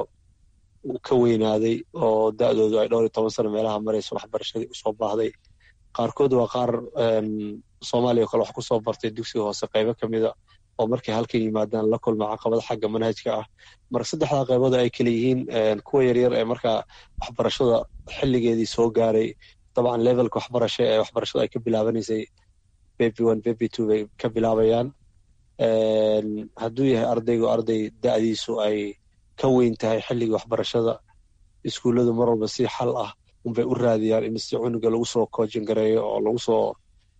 ka weynaaday oo da-doodu ay dhowr iyo toban sano meelaha marayso waxbarashadii usoo baahday qaarkood waa qaar soomaaliya o kale wax kusoo bartay dugsiga hoose qaybo ka mida oo markay halkan yimaadaan la kulma caqabada xagga manhajka ah marka saddexdaa qaybood ay kala yihiin kuwa yaryar ee markaa waxbarashada xilligeedii soo gaaray dabcan levelka waxbarasho ee waxbarashada ay ka bilaabanaysay baby one baby two bay ka bilaabayaan hadduu yahay ardaygu arday da-diisu ay ka weyn tahay xilligii waxbarashada iskuulladu mar walba si xal ah unbay u raadiyaan in si cunuga lagu soo koojin gareeyo oo lagu soo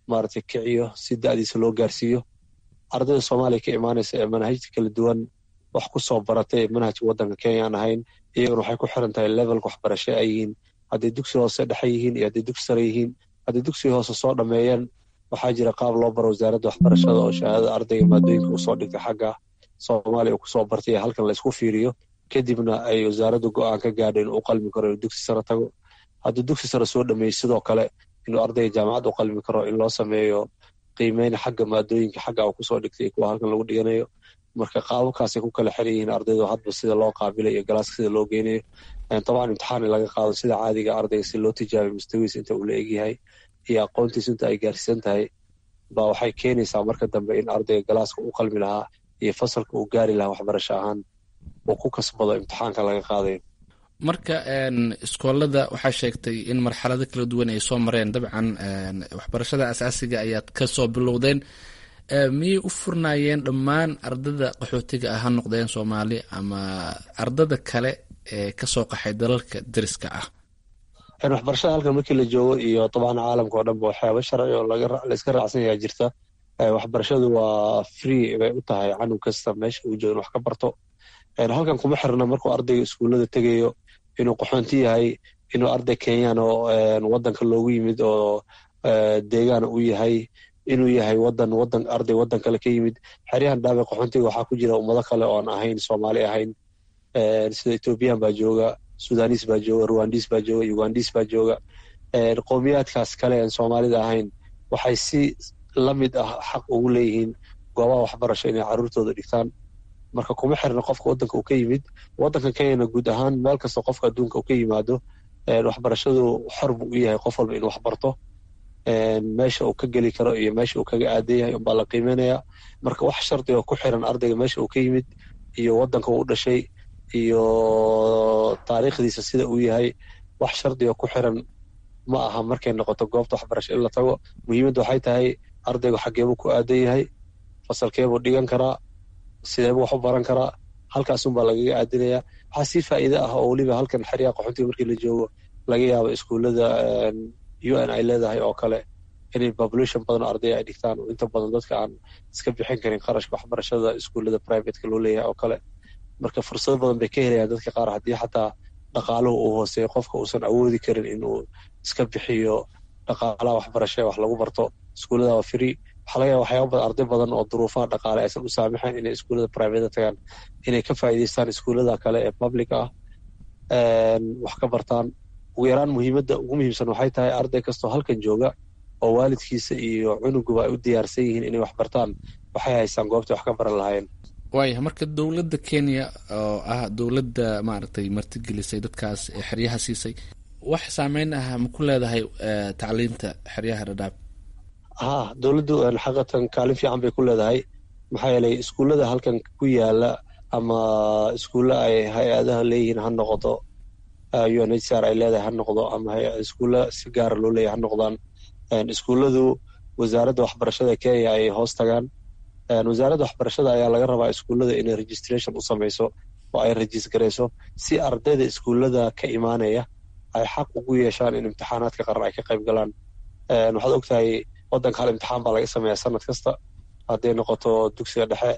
maaragtay kiciyo si da'diisa loo gaarsiiyo ardayda soomaaliya ka imaanaysa ee manhajta kala duwan wax ku soo baratay manhajka waddanka kenya aan ahayn iyaguna waxay ku xiran tahay levelka waxbarasho ay yihiin hadday dugsi hoose dhexe yihiin iyo hadday dugsi sare yihiin hadday dugsiga hoose soo dhammeeyeen waxaa jira qaab loo baro wasaaradda waxbarashada oo shahaadada ardayga maadooyinka uu soo dhigtay xagga soomaaliya uu kusoo bartay halkan laysku fiiriyo kadibna ay wasaaraddu go'aan ka gaadho inuu u qalmi karo inuu dugsi sare tago hadduu dugsi sare soo dhameeyey sidoo kale inuu ardayga jaamacad u qalmi karo in loo sameeyo qiimeyn xagga maadooyinka xagga uu kusoo dhigtay kuwa halkan lagu dhiganayo marka qaababkaasay ku kala xiran yihiin ardaydu hadba sida loo qaabilay iyo galaaska sida loo geynayo dabcan imtixaan in laga qaado sida caadiga ardayga si loo tijaabiyo mustawiis inta uu la egyahay iyo aqoontiis inta ay gaarsiisan tahay baa waxay keenaysaa marka dambe in ardayga galaaska u qalmi lahaa iyo fasalka uu gaari lahaa waxbarasho ahaan uu ku kasbado imtixaanka laga qaadayo marka iskoolada waxaa sheegtay in marxalado kala duwan ay soo mareen dabcan waxbarashada asaasiga ayaad kasoo bilowdeen miyay u furnaayeen dhammaan ardada qaxootiga ah ha noqdeen soomaali ama ardada kale ee kasoo qaxay dalalka deriska ah waxbarashada halkan markii la joogo iyo dabcan caalamka oo dhanba waxyaaba sharci oo layska raacsan yahaa jirta waxbarashadu waa free bay u tahay canug kasta meesha uu joogo in wax ka barto halkan kuma xirna markuu ardayga iskuullada tegayo inuu qaxoonti yahay inuu arday kenyaan oo wadanka loogu yimid oo deegaan u yahay inuu yahay wadan wadan arday wadan kale ka yimid xeryahan dhaabe qaxoontiga waxaa ku jira ummado kale oon ahayn soomaali ahayn sida ethoobiyan baa jooga sudanis baa jooga ruwandis baa jooga ugandis baa jooga qowmiyaadkaas kale aan soomaalida ahayn waxay si la mid ah xaq ugu leeyihiin goobaha waxbarasho inay caruurtooda dhigtaan marka kuma xirna qofka wadanka uu ka yimid wadanka kenyana guud ahaan meel kasta qofka adduunka uu ka yimaado waxbarashadu xor buu u yahay qof walba inuu waxbarto meesha uu ka geli karo iyo meesha uu kaga aadan yahay unbaa la qiimeynaya marka wax shardi oo ku xiran ardayga meesha uu ka yimid iyo wadanka uu dhashay iyo taariikhdiisa sida uu yahay wax shardi oo ku xiran ma aha markay noqoto goobta waxbarasho in la tago muhiimadda waxay tahay ardaygu xaggeebuu ku aadan yahay fasalkeebuu dhigan karaa sideebuu wax u baran karaa halkaasunbaa lagaga aadinaya waxaa sii faa'iide ah oo weliba halkan xeryaha qaxoontiga markii la joogo laga yaabo iskuullada u n ay leedahay oo kale inay population badan oo arday ay dhigtaan oo inta badan dadka aan iska bixin karin qarashka waxbarashada iskuullada privateka loo leeyahay oo kale marka fursado badan bay ka helayaan dadka qaar haddii xataa dhaqaaluhu uu hooseeyo qofka uusan awoodi karin inuu iska bixiyo dhaqaalaha waxbarasho ee wax lagu barto iskuullada waa free waxaa laga yaaba waxyaaba badan arday badan oo duruufaha dhaqaale aysan u saamixayn inay iskuullada private tagaan inay ka faa'iidaystaan iskuullada kale ee public ah wax ka bartaan ugu yaraan muhiimadda ugu muhiimsan waxay tahay arday kastoo halkan jooga oo waalidkiisa iyo cunuguba ay u diyaarsan yihiin inay wax bartaan waxay haystaan goobtay wax ka baran lahaayeen waaya marka dowladda kenya oo ah dowladda maaragtay martigelisay dadkaas ee xeryaha siisay wax saameyn ah ma ku leedahay tacliinta xeryaha dhadhaab ha dowladdu xaqatan kaalin fiican bay ku leedahay maxaa yeelay iskuullada halkan ku yaala ama iskuulla ay hay-adaha leeyihiin ha noqoto unhcr ay leedahay ha noqdo ama iskuulla si gaara loo leeyahay ha noqdaan iskuulladu wasaaradda waxbarashada kenya ay hoos tagaan wasaaradda waxbarashada ayaa laga rabaa iskuullada inay registration u samayso oo ay rajis garayso si ardayda iskuullada ka imaanaya ay xaq ugu yeeshaan in imtixaanaadka qaran ay ka qayb galaan waxaad ogtahay waddanka hal imtixaan baa laga sameeyaa sanad kasta hadday noqoto dugsiga dhexe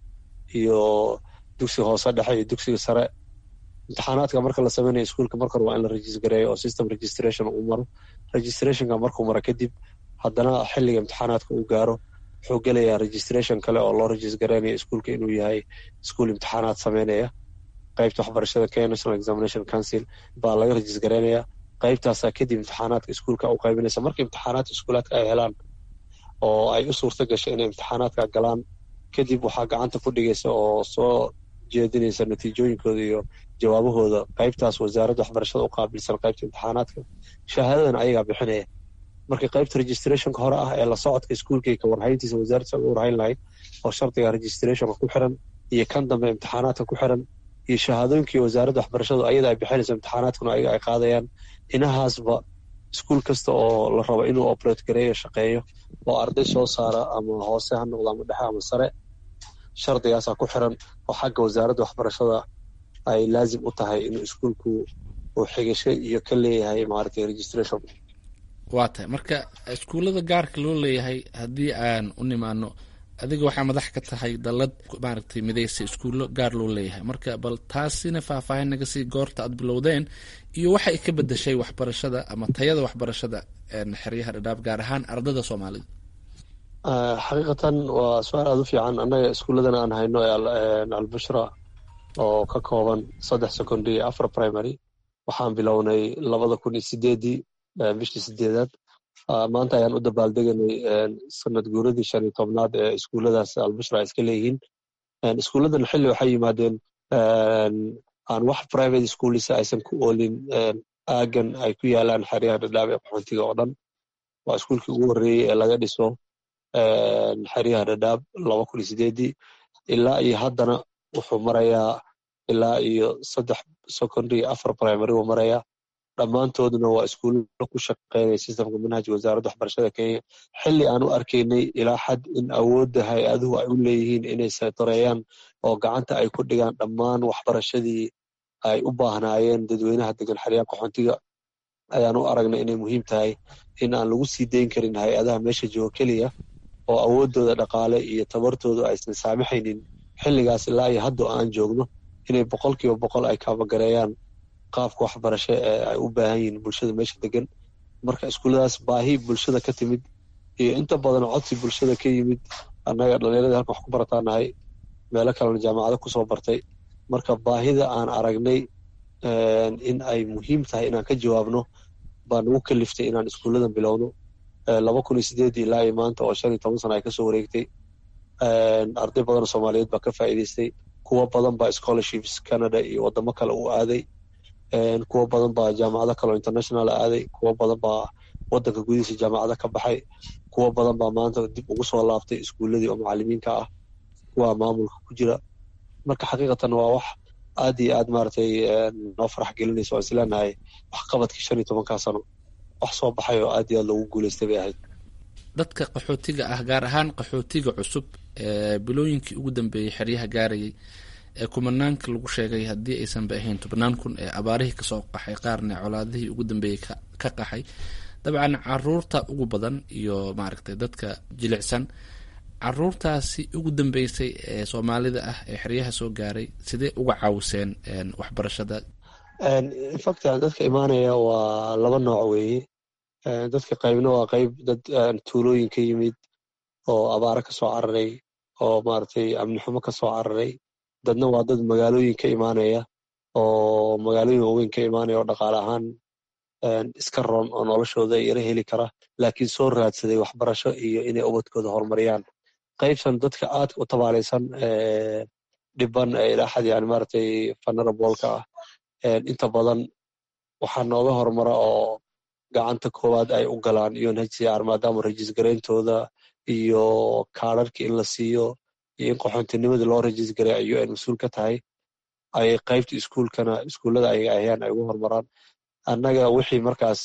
iyo dugsiga hoose dhexe iyo dugsiga sare imtixaanaadka marka la sameynayo iskuulka marka hore waa in la regis gareeyo oo system registration uu maro registrationka markuu maro kadib haddana xilliga imtixaanaadka uu gaaro wuxuu gelayaa registration kale oo loo regis gareynayo iskuulka inuu yahay iskuul imtixaanaad sameynaya qaybta waxbarashada kenya national examination council baa laga regis gareynaya qaybtaasaa kadib imtixaanaadka iskuulka u qaybinaysa marka imtixaanaadka iskuulaadka ay helaan oo ay u suurta gasho inay imtixaanaadka galaan kadib waxaa gacanta ku dhigaysa oo soo jeedinaysa natiijooyinkooda iyo jawaabahooda qaybtaas wasaaradda waxbarashada u qaabilsan qaybta imtixaanaadka shahaadadan ayagaa bixinaya marka qaybta registrationka hore ah ee la socodka iskuulka ka warhayntiisa wasaaradda uga warhayn lahayd oo shardiga registrationka ku xiran iyo kan dambe imtixaanaadka ku xiran iyo shahaadooyinkii wasaaradda waxbarashadu ayada ay bixinayso imtixaanaadkuna ayaga ay qaadayaan inahaasba iskuul kasta oo la rabo inuu operate gareeyo shaqeeyo oo arday soo saara ama hoose ha noqdo ama dhexe ama sare shardigaasaa ku xiran oo xagga wasaaradda waxbarashada ay laazim u tahay inuu iskuulku uu xigasho iyo ka leeyahay maaragtay registration waa tahay marka iskuullada gaarka loo leeyahay haddii aan u nimaano adiga waxaa madax ka tahay dallad maaragtay midaysa iskuullo gaar loo leeyahay marka bal taasina faahfaahin naga sii goorta aad bilowdeen iyo waxay ka bedeshay waxbarashada ama tayada waxbarashada xeryaha dhadhaab gaar ahaan ardada soomaalida xaqiiqatan waa su-aal aada u fiican annaga iskuulladan aan hayno ee albushra oo ka kooban saddex secondary iyo afar primary waxaan bilownay labada kun iyo sideedii bishii sideedaad maanta ayaan u dabaaldeganay sanad guuradii shan iyo tobnaad ee iskuulladaas albushra ay iska leeyihiin iskuulladan xilli waxay yimaadeen aan wax private schoolisa aysan ku oolin aagan ay ku yaalaan xeryaha dhadhaab ee qaxoontiga oo dhan waa iskuulkii ugu horreeyey ee laga dhiso xeryaha dhadhaab laba kun iyo sideedii ilaa iyo haddana wuxuu marayaa ilaa iyo saddex secondary afar primary uu marayaa dhammaantoodna waa iskuulla ku shaqeynaya sistamka manhajka wasaaradda waxbarashada kenya xilli aan u arkaynay ilaa xad in awoodda hay-aduhu ay u leeyihiin inay saytareeyaan oo gacanta ay ku dhigaan dhammaan waxbarashadii ay u baahnaayeen dadweynaha degan xeryaha qaxoontiga ayaan u aragnay inay muhiim tahay in aan lagu sii dayn karin hay-adaha meesha jooga keliya oo awooddooda dhaqaale iyo tabartoodu aysan saamaxaynin xilligaas ilaa iyo hadda aan joogno inay boqol kiiba boqol ay kaabagareeyaan qaabka waxbarasho ee ay u baahan yihiin bulshada meesha degan marka iskuulladaas baahi bulshada ka timid iyo inta badan codsi bulshada ka yimid annaga dhallinyarada halkan wax ku barataanahay meelo kalena jaamacado kusoo bartay marka baahida aan aragnay in ay muhiim tahay inaan ka jawaabno baa nagu kaliftay inaan iskuulladan bilowno laba kun iyo sideedii ilaa iyo maanta oo shan iyo toban sana ay kasoo wareegtay arday badan oo soomaaliyeed baa ka faa'iidaystay kuwo badan baa scholarships canada iyo wadamo kale u aaday kuwo badan baa jaamacado kale oo international aaday kuwo badan baa wadanka gudihiisa jaamacado ka baxay kuwo badan baa maanta dib ugu soo laabtay iskuulladii oo macalimiinka ah kuwa maamulka ku jira marka xaqiiqatan waa wax aad iyo aad maaragtay noo farax gelinaysa waan isleenahay waxqabadkii shan iyo tobankaa sano wax soo baxay oo aad iyo aad loogu guulaystay bay ahayd dadka qaxootiga ah gaar ahaan qaxootiga cusub ee bilooyinkii ugu dambeeyey xeryaha gaarayay ee kumanaanka lagu sheegay haddii aysanba ahayn tobnaan kun ee abaarihii kasoo qaxay qaarna colaadihii ugu dambeeyey ka qaxay dabcan caruurta ugu badan iyo maaragtay dadka jilicsan caruurtaasi ugu dambeysay ee soomaalida ah ee xeryaha soo gaaray sidee uga caawiseen waxbarashada infact dadka imaanaya waa laba nooc weeye dadka qaybna waa qayb dad tuulooyin ka yimid oo abaaro ka soo cararay oo maaragtay amni xumo ka soo cararay dadna waa dad magaalooyin ka imaanaya oo magaalooyin waaweyn ka imaanaya oo dhaqaale ahaan iska roon oo noloshooda yara heli kara laakiin soo raadsaday waxbarasho iyo inay ubadkooda horumariyaan qaybsan dadka aadka u tabaalaysan dhiban ee ilaa xad yani maaragtay fanarabolka ah inta badan waxaa nooga horumara oo gacanta koowaad ay u galaan unhcr maadaama rajis garayntooda iyo kaararka in la siiyo iyo in qaxoontinimada loo rajis garay ay un mas-uul ka tahay ay qaybta iskuulkana iskuullada ayaga ahayaan ay ugu horumaraan annaga wixii markaas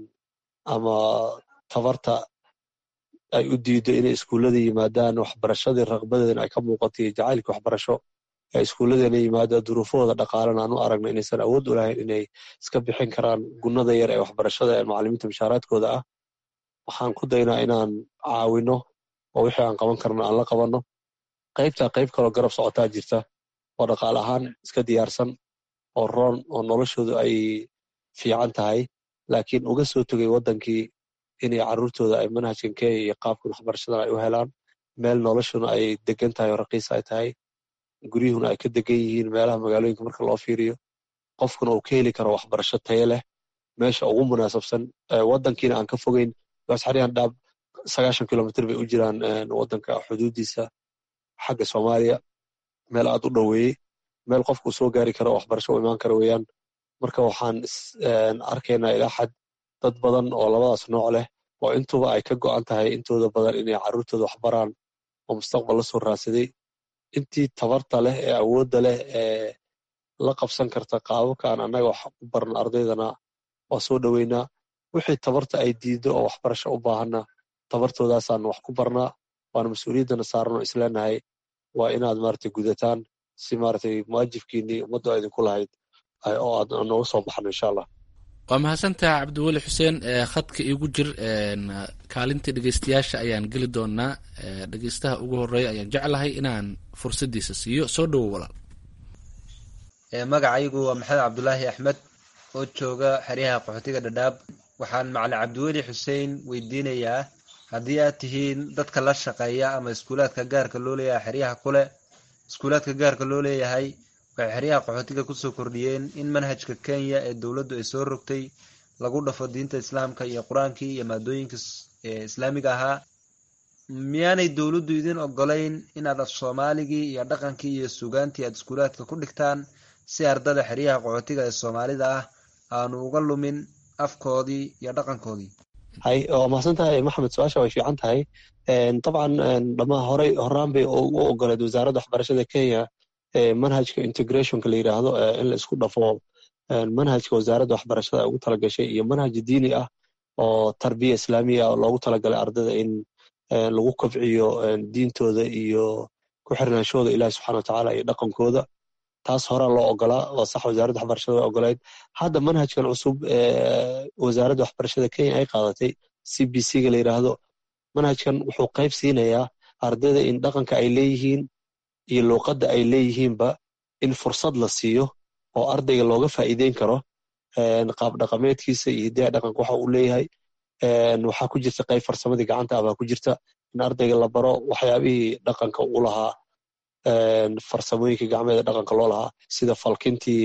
ama tabarta ay u diido inay iskuullada yimaadaan waxbarashadii raqbadeedana ay ka muuqato iyo jacaylka waxbarasho ee iskuulladeena yimaada duruufahooda dhaqaalena aan u aragno inaysan awood u lahayn inay iska bixin karaan gunnada yar ee waxbarashada ee macalimiinta mushaaraadkooda ah waxaan ku daynaa inaan caawino oo wixii aan qaban karno aan la qabanno qaybtaa qayb kaloo garab socotaa jirta oo dhaqaale ahaan iska diyaarsan oo roon oo noloshoodu ay fiican tahay laakiin uga soo tegay waddankii inay carruurtooda ay manhajkan kenya iyo qaabkan waxbarashadan ay u helaan meel noloshuna ay degan tahay oo raqiis ay tahay guryuhuna ay ka degan yihiin meelaha magaalooyinka marka loo fiiriyo qofkuna uu ka heli karo waxbarasho tayo leh meesha ugu munaasabsan waddankiina aan ka fogeyn xaryahan dhaab sagaashan kilomitr bay u jiraan waddanka xuduudiisa xagga soomaaliya meel aad u dhoweeyey meel qofkuu soo gaari karo waxbarasho u imaan kara weeyaan marka waxaan arkaynaa ilaa xad dad badan oo labadaas nooc leh oo intuba ay ka go'an tahay intooda badan inay carruurtooda waxbaraan oo mustaqbal la soo raadsaday intii tabarta leh ee awoodda leh ee la qabsan karta qaababka aan annaga wax u barno ardaydana waa soo dhoweynaa wixii tabarta ay diiddo oo waxbarasho u baahanna tabartoodaasaan wax ku barnaa waana mas-uuliyaddana saaran oo isleenahay waa inaad maaragtay gudataan si maaragtay muwaajibkiinnii ummaddu a idinku lahayd oo aad nooga soo baxno insha allah waa mahadsantaha cabdiweli xuseen khadka iigu jir kaalintii dhegeystayaasha ayaan geli doonaa dhegeystaha ugu horeeya ayaan jeclahay inaan fursadiisa siiyo soo dhowo walaal magacaygu waa maxamed cabdulaahi axmed oo jooga xeryaha qaxootiga dhadhaab waxaan macalin cabdiweli xuseen weydiinayaa haddii aad tihiin dadka la shaqeeya ama iskuulaadka gaarka loo leeyahay xeryaha kule iskuulaadka gaarka loo leeyahay waxay xeryaha qaxootiga kusoo kordhiyeen in manhajka kenya ee dowladdu ay soo rogtay lagu dhafo diinta islaamka iyo qur-aankii iyo maadooyinka islaamiga ahaa miyaanay dowladdu idin ogolayn inaad af soomaaligii iyo dhaqankii iyo sugaantii aad iskuulaadka ku dhigtaan si ardada xeryaha qaxootiga ee soomaalida ah aanu uga lumin afkoodii iyo dhaqankoodii hay waa mahadsan tahay maxamed su-aasha way fiican tahay dabcan dhamaa horey horaan bay u ogoleed wasaaradda waxbarashada kenya manhajka integrationka la yidhaahdo in la isku dhafo manhajka wasaaradda waxbarashada ugu talagashay iyo manhaj diini ah oo tarbiya islaamiya oo loogu talagalay ardada in lagu kobciyo diintooda iyo ku xirnaanshooda ilahi subxana watacaala iyo dhaqankooda taas horaa loo ogolaa oo sax wasaaradda waxbarashada way ogoleyd hadda manhajkan cusub wasaaradda waxbarashada kenya ay qaadatay c b c ga la yidhaahdo manhajkan wuxuu qayb siinayaa ardayda in dhaqanka ay leeyihiin iyo luuqadda ay leeyihiinba in fursad la siiyo oo ardayga looga faa'iideyn karo qaab dhaqameedkiisa iyo hidaha dhaqanka waxa uu leeyahay waxaa ku jirta qayb farsamadii gacanta ah baa ku jirta in ardayga la baro waxyaabihii dhaqanka u lahaa farsamooyinka gacmeeda dhaqanka loo lahaa sida falkintii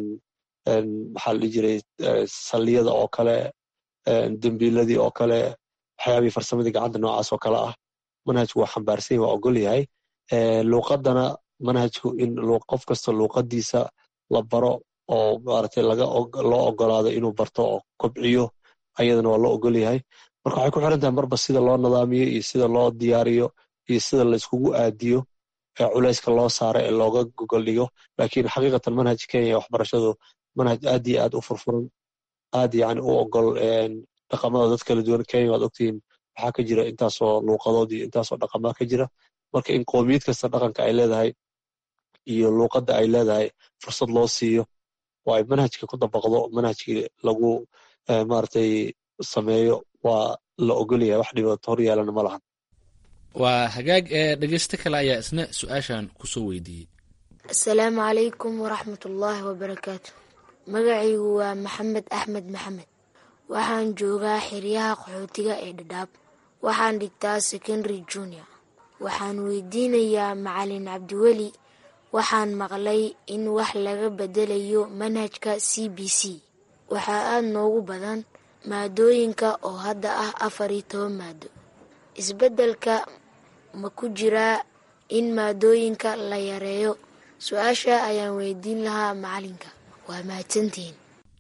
maxaa la dhihi jiray salliyada oo kale dembiiladii oo kale waxyaabihii farsamadii gacanta noocaas oo kale ah manhajku waa xambaarsan waa ogol yahay luuqadana manhajku in qof kasta luuqadiisa la baro oo maaragtay laga loo ogolaado inuu barto oo kobciyo ayadana waa loo ogol yahay marka waxay ku xiran tahay marba sida loo nidaamiyo iyo sida loo diyaariyo iyo sida la iskugu aadiyo ee culayska loo saaro ee looga gogol dhigo laakiin xaqiiqatan manhaj kenya waxbarashadu manhaj aad iyo aad u furfuran aad yani u ogol dhaqamada dad kala duwan kenya waad ogtihiin waxaa ka jira intaasoo luuqadood iyo intaasoo dhaqamaa ka jira marka in qoomiyad kasta dhaqanka ay leedahay iyo luuqadda ay leedahay fursad loo siiyo oo ay manhajka ku dabaqdo manhajkii lagu maaragtay sameeyo waa la ogolyahay wax dhibaato hor yaalana ma lahan waa hagaag ee dhegeysto kale ayaa isna su-aashan kusoo weydiiyey asalaamu calaykum waraxmat ullaahi wabarakaatu magacaygu waa maxamed axmed maxamed waxaan joogaa xeryaha qaxootiga ee dhadhaab waxaan dhigtaa secondary junior waxaan weydiinayaa macalin cabdiweli waxaan maqlay in wax laga bedelayo manhajka c b c waxaa aada noogu badan maadooyinka oo hadda ah afar iyo toban maado isbeddelka ma ku jiraa in maadooyinka la yareeyo su-aasha ayaan weydiin lahaa macalinka waa mahadsantihiin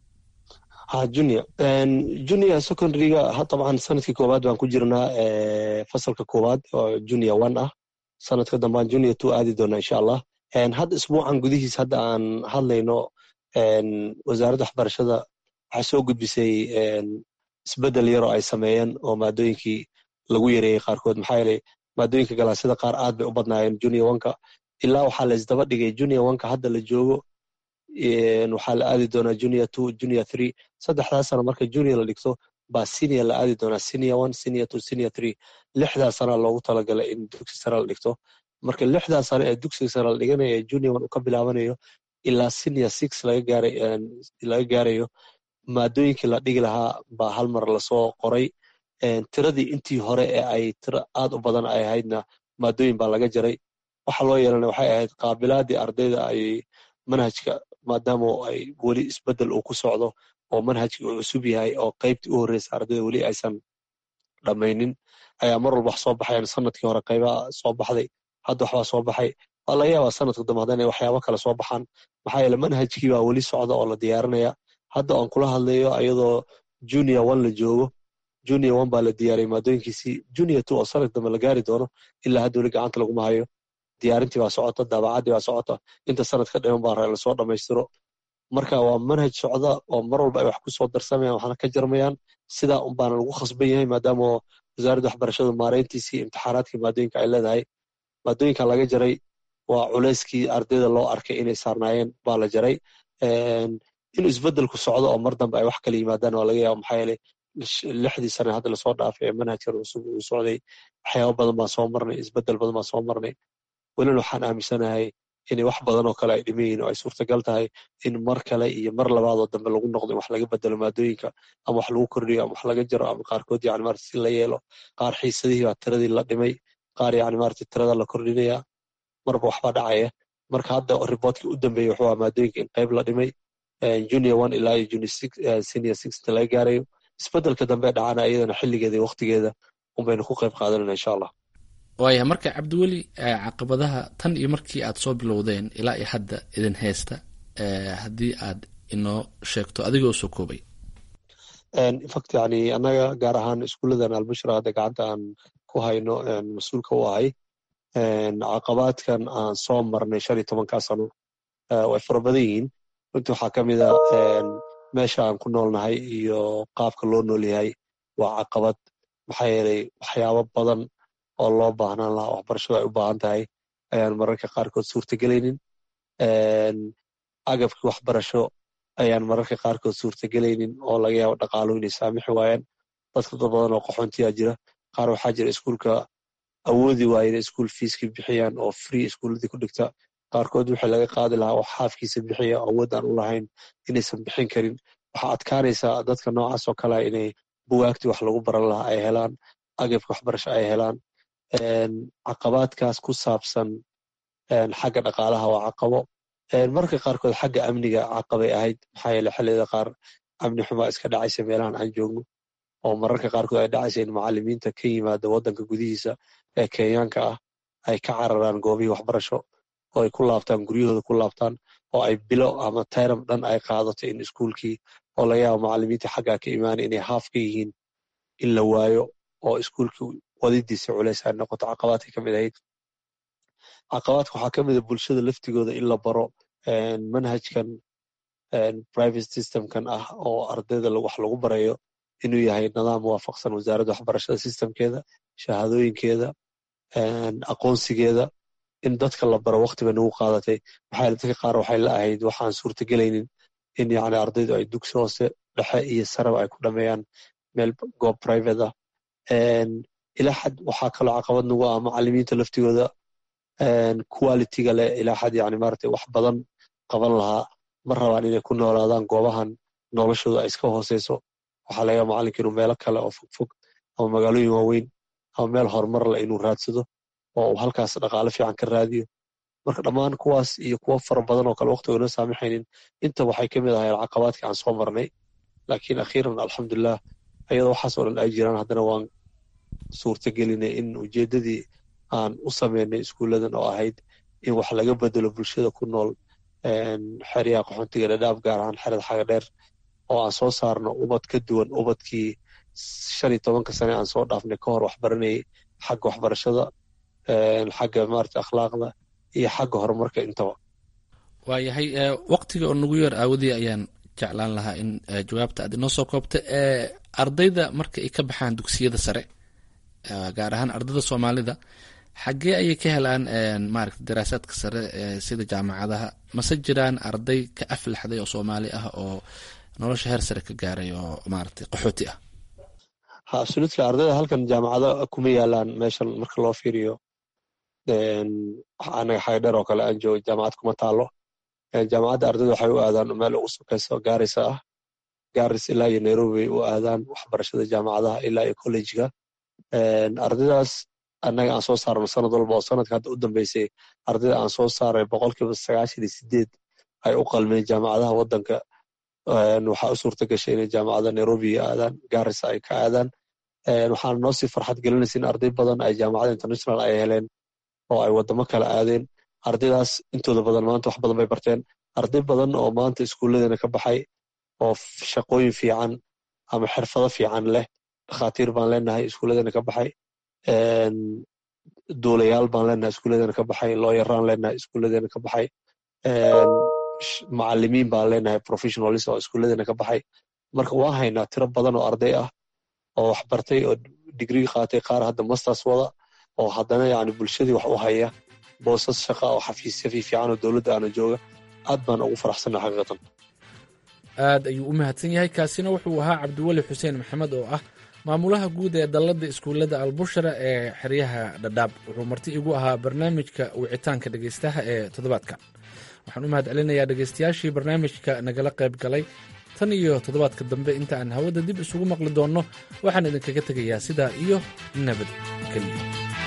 ha junior junior secondaryga dabcan sanadkii koowaad baan ku jirnaa fasalka koowaad oo junior one ah sanadka dambaan junior two aadi doonaa insha allah hadda isbuucan gudihiis hadda aan hadlayno wasaaradda waxbarashada waxay soo gudbisay isbeddel yaroo ay sameeyeen oo maadooyinkii lagu yareeyey qaarkood maxaa yeelay maadooyinka galaasyada qaar aad bay u badnaayeen junior oneka ilaa waxaa la isdaba dhigay junior oneka hadda la joogo waxaa la aadi doonaa junior two junior three saddexdaas sano marka junior la dhigto baa senior la aadi doonaa senior one senior two senior three lixdaas sana loogu talagalay in dugsi sare la dhigto marka lixdaas sano ee dugsiga sare la dhiganayo ee junior one uu ka bilaabanayo ilaa senior six laga gaaray laga gaarayo maadooyinkii la dhigi lahaa baa hal mar lasoo qoray tiradii intii hore ee ay tiro aad u badan ay ahaydna maadooyin baa laga jaray waxa loo yeelana waxay ahayd qaabilaadii ardayda ay manhajka maadaama ay weli isbeddel uu ku socdo oo manhajkii uu cusub yahay oo qaybtii u horreysa ardayda weli aysan dhammaynin ayaa mar walba wax soo baxayan sanadkii hore qaybaa soo baxday hadda waxbaa soo baxay waa laga yaabaa sanadka dambe haddana inay waxyaabo kale soo baxaan maxaa yeele manhajkii baa weli socda oo la diyaarinaya hadda aan kula hadlayo ayadoo junior one la joogo junior one baa la diyaariyay maadooyinkiisii junior two oo sanadka dambe la gaari doono ilaa hadda weli gacanta laguma hayo diyaarintii baa socota daabacaddii baa socota inta sanadka dhiman baa lasoo dhammaystiro marka waa manhaj socda oo mar walba ay wax ku soo darsamayaan waxna ka jarmayaan sidaa un baana lagu khasban yahay maadaama wasaaradda waxbarashadu maareyntiisii imtixaanaadkii maadooyinka ay leedahay maadooyinka laga jaray waa culayskii ardayda loo arkay inay saarnaayeen baa la jaray inuu isbedelku socdo oo mar dambe ay wax kala yimaadaan waa laga yaaba maxaa yeelay lixdii sane hadda lasoo dhaafay ee manhajkan cusub uu socday waxyaaba badan baan soo marnay isbedel badan baan soo marnay welina waxaan aaminsanahay inay wax badan oo kale ay dhiman yihiin oo ay suurtagal tahay in mar kale iyo mar labaadoo dambe lagu noqdo in wax laga bedelo maadooyinka ama wax lagu kordhiyo ama wax laga jaro ama qaarkood yani marata si la yeelo qaar xiisadihii baa tiradii la dhimay qaar yani marata tirada la kordhinaya marba waxbaa dhacaya marka hadda riboortkii u dambeeyey wuxuu ahaa maadooyinka in qayb la dhimay junior one ilaa iyo junior six senior six inta laga gaarayo isbedelka dambe dhacana iyadana xilligeeda iyo waqtigeeda unbaynu ku qayb qaadanayna insha allah waaya marka cabdiweli caqabadaha tan iyo markii aad soo bilowdeen ilaa iyo hadda idin haysta haddii aad inoo sheegto adigoo soo koobay infact yani annaga gaar ahaan iskuulladan albushra hadda gacanta aan ku hayno mas-uulka u ahay caqabaadkan aan soo marnay shan iyo tobankaa sano way fara badan yihiin runtii waxaa ka mid a meesha aan ku noolnahay iyo qaabka loo nool yahay waa caqabad maxaa yeelay waxyaabo badan oo loo baahnaan lahaa waxbarashadu ay u baahan tahay ayaan mararka qaarkood suurtagelaynin agabkii waxbarasho ayaan mararka qaarkood suurtagelaynin oo laga yaabo dhaqaalu inay saamixi waayaan dadka dad badan oo qaxoontiyaa jira qaar waxaa jira iskuulka awoodi waaya inay iskuul fiiskii bixiyaan oo free iskuulladii ku dhigta qaarkood wixii laga qaadi lahaa oo xaafkiisa bixiya oo awood aan u lahayn inaysan bixin karin waxaa adkaanaysaa dadka noocaas oo kalea inay bugaagtii wax lagu baran lahaa ay helaan agabka waxbarasho ay helaan caqabaadkaas ku saabsan xagga dhaqaalaha waa caqabo marka qaarkood xagga amniga caqabay ahayd maxaa yeele xilliyada qaar amni xumaa iska dhacaysa meelahan aan joogno oo mararka qaarkood ay dhacaysa in macalimiinta ka yimaada waddanka gudihiisa ee kenyaanka ah ay ka cararaan goobihii waxbarasho oo ay ku laabtaan guryahooda ku laabtaan oo ay bilo ama tayram dhan ay qaadato in iskuulkii oo laga yaabo macalimiinta xaggaa ka imaanay inay haaf ka yihiin in la waayo oo iskuulkii wadidiisa culays ay noqoto caqabaadkay ka mid ahayd caqabaadka waxaa ka mid a bulshada laftigooda in la baro manhajkan private systemkan ah oo ardayda wax lagu barayo inuu yahay nidaam waafaqsan wasaaradda waxbarashada systemkeeda shahaadooyinkeeda aqoonsigeeda in dadka la baro waqti bay nagu qaadatay maxaa yeele dadka qaar waxay la ahayd waxaan suurtagelaynin in yani ardaydu ay dugsi hoose dhexe iyo saraba ay ku dhameeyaan meel goob private ah ilaa xad waxaa kaloo caqabad nagu ah macalimiinta laftigooda qualityga leh ilaa xad yani maaragtay wax badan qaban lahaa ma rabaan inay ku noolaadaan goobahan noloshooda ay iska hooseyso waxaa laga yaaba macalinka inuu meelo kale oo fogfog ama magaalooyin waaweyn ama meel horumar leh inuu raadsado oo uu halkaas dhaqaale fiican ka raadiyo marka dhammaan kuwaas iyo kuwo fara badan oo kale waqtiga inoo saamixaynin inta waxay ka mid ahayn caqabaadkii aan soo marnay laakiin akhiiran alxamdulilah ayadoo waxaas oo dhan ay jiraan haddana waan suurtagelinay in ujeeddadii aan u sameynay iskuulladan oo ahayd in wax laga bedelo bulshada ku nool xeryaha qaxoontiga dhadhaab gaar ahaan xerada xaga dheer oo aan soo saarno ubad ka duwan ubadkii shan iyo tobanka sane aan soo dhaafnay ka hor waxbaranayay xagga waxbarashada xagga maarata akhlaaqda iyo xagga horumarka intaba waayahay waqtiga oo nagu yar aawadii ayaan jeclaan lahaa in jawaabta aad inoo soo koobta ardayda marka ay ka baxaan dugsiyada sare gaar ahaan ardayda soomaalida xaggee ayay ka helaan maarata daraasaadka sare sida jaamacadaha mase jiraan arday ka aflaxday oo soomaali ah oo nolosha heer sare ka gaaray oo maarata qaxooti ah ha absolutely ardayda halkan jaamacado kuma yaalaan meeshan marka loo fiiriyo anaga xaga dheer oo kale aan joogo jaamacad kuma taalo jaamacadda ardayda waxay u aadaan meel ugu sokeyso gaarisa ah garis ilaa iyo nairobi bay u aadaan waxbarashada jaamacadaha ilaa iyo collejiga ardaydaas annaga aan soo saarno sanad walba oo sanadka hadda u dambeysay ardayda aan soo saaray boqolkiiba sagaashan iyo sideed ay u qalmeen jaamacadaha waddanka waxaa u suurta gashay inay jaamacada nairobi aadaan garisa ay ka aadaan waxaana noo sii farxad gelinaysa in arday badan ay jaamacada international ay heleen oo ay waddamo kale aadeen ardaydaas intooda badan maanta wax badan bay barteen arday badan oo maanta iskuulladeena ka baxay oo shaqooyin fiican ama xirfado fiican leh dhakhaatiir baan leenahay iskuulladeena ka baxay duulayaal baan leenahay iskuulladeena ka baxay looyaraan leenahay iskuulladeena ka baxay macalimiin baan leenahay professionalis oo iskuulladeena ka baxay marka waan haynaa tiro badan oo arday ah oo wax bartay oo digrii qaatay qaar hadda masters wada oo haddana yani bulshadii wax u haya boosas shaqa oo xafiisya fiifiican oo dowladda aana jooga aad baan ugu faraxsanna xaqiiqatan aad ayuu u mahadsan yahay kaasina wuxuu ahaa cabdiweli xuseen maxamed oo ah maamulaha guud ee dalladda iskuullada albushara ee xeryaha dhadhaab wuxuu marti igu ahaa barnaamijka wicitaanka dhegeystaha ee toddobaadka waxaan u mahad celinayaa dhegeystayaashii barnaamijka nagala qayb galay tan iyo toddobaadka dambe inta aan hawada dib isugu maqli doonno waxaan idinkaga tegayaa sidaa iyo nabadgelyo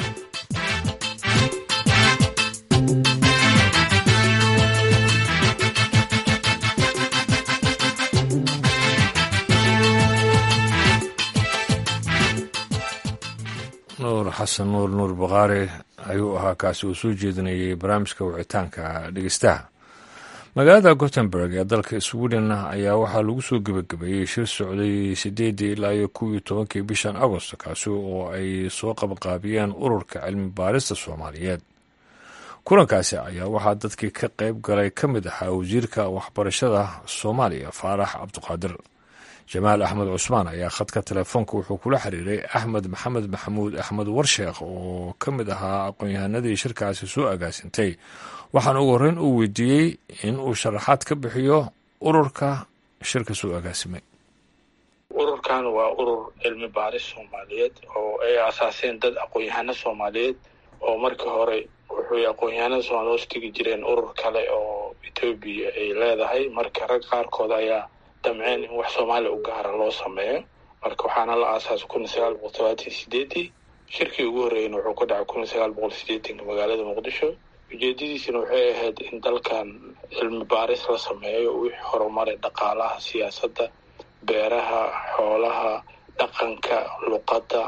nuur xasan nuur nuur bakaari ayuu ahaa kaasi uu soo jeedinayay barnaamijka wicitaanka dhegeystaha magaalada gothenburg ee dalka sweden ayaa waxaa lagu soo gebagabeeyey shir socday sideedii ilaa iyo kuwii tobankii bishan agost kaasi oo ay soo qabqaabiyeen ururka cilmi baarista soomaaliyeed kulankaasi ayaa waxaa dadkii ka qayb galay ka mid ahaa wasiirka waxbarashada soomaaliya faarax cabduqaadir jamaal axmed cusmaan ayaa khadka telefoonka wuxuu kula xiriiray axmed maxamed maxamuud axmed warsheekh oo ka mid ahaa aqoon-yahanadii shirkaasi soo agaasintay waxaana ugu horreyn uu weydiiyey in uu sharaxaad ka bixiyo ururka shirka soo agaasimay ururkan waa urur cilmi baaris soomaaliyeed oo ay asaaseen dad aqoon-yahano soomaaliyeed oo markii hore wuxuy aqoon-yahanada soomaaliya hoos tegi jireen urur kale oo etoobiya ay leedahay marka rag qaarkood ayaa damceen in wax soomaaliya u gaara loo sameeyo marka waxaana la aasaasay kun iyo sagaal boqol todobaatan sideedii shirkii ugu horreeyna wuxuu ka dhacay kun iyo sagaal boqol sideetanka magaalada muqdisho ujeedadiisina waxay ahayd in dalkan cilmi baaris la sameeyo wixii horumaray dhaqaalaha siyaasadda beeraha xoolaha dhaqanka luqadda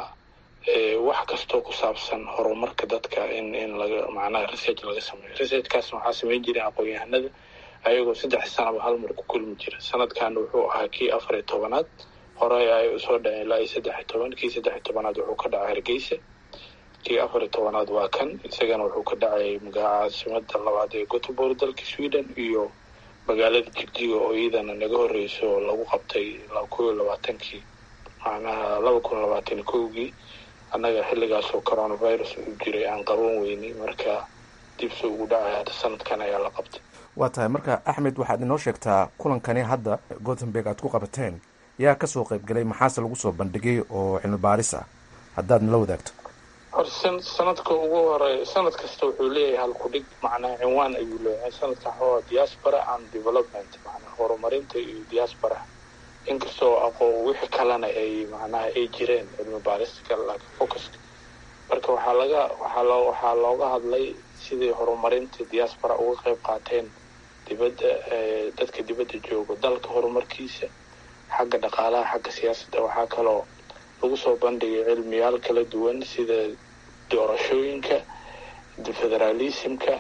wax kastoo ku saabsan horumarka dadka in in laga macnaha research laga sameeyo researchkaasna waxaa sameyn jireen aqoon-yahanada ayagoo saddex sanaba hal mar ku kulmi jira sanadkan wuxuu ahaa kii afar iyo tobanaad hore ay usoo dhaceen ilaa iyo saddex iyo toban kii saddex iyo tobanaad wuxuu ka dhacay hargeysa kii afar iyo tobanaad waa kan isagana wuxuu ka dhacay caasimada labaad ee gothenburg dalka sweden iyo magaalada jigjiga oo iyadana naga horreyso oo lagu qabtay kow iyo labaatankii macnaha laba kun labaatan kowgii annaga xilligaasoo coronavirus uu jiray aan qaban weynay marka dibse ugu dhacay hadda sanadkan ayaa la qabtay waa tahay marka axmed waxaad inoo sheegtaa kulankani hadda gothenburg aad ku qabateen yaa kasoo qaybgalay maxaase lagu soo bandhigay oo cilmi baaris ah haddaad nala wadaagto hor sanadka ugu hore sanad kasta wuxuu leeyahay halkudhig macnaha cinwaan ayuu leeyahay sanadkan waxaa diaspora and development macnaha horumarinta iyo diaspora inkastoo aqoon wixii kalena ay macnaha ay jireen cilmi baarista laakiin focuska marka waxaa laga waxaa loo waxaa looga hadlay sidii horumarinta diaspora uga qayb qaateen dibadda dadka dibadda joogo dalka horumarkiisa xagga dhaqaalaha xagga siyaasadda waxaa kaloo lagu soo bandhigay cilmiyaal kala duwan sida doorashooyinka federalismka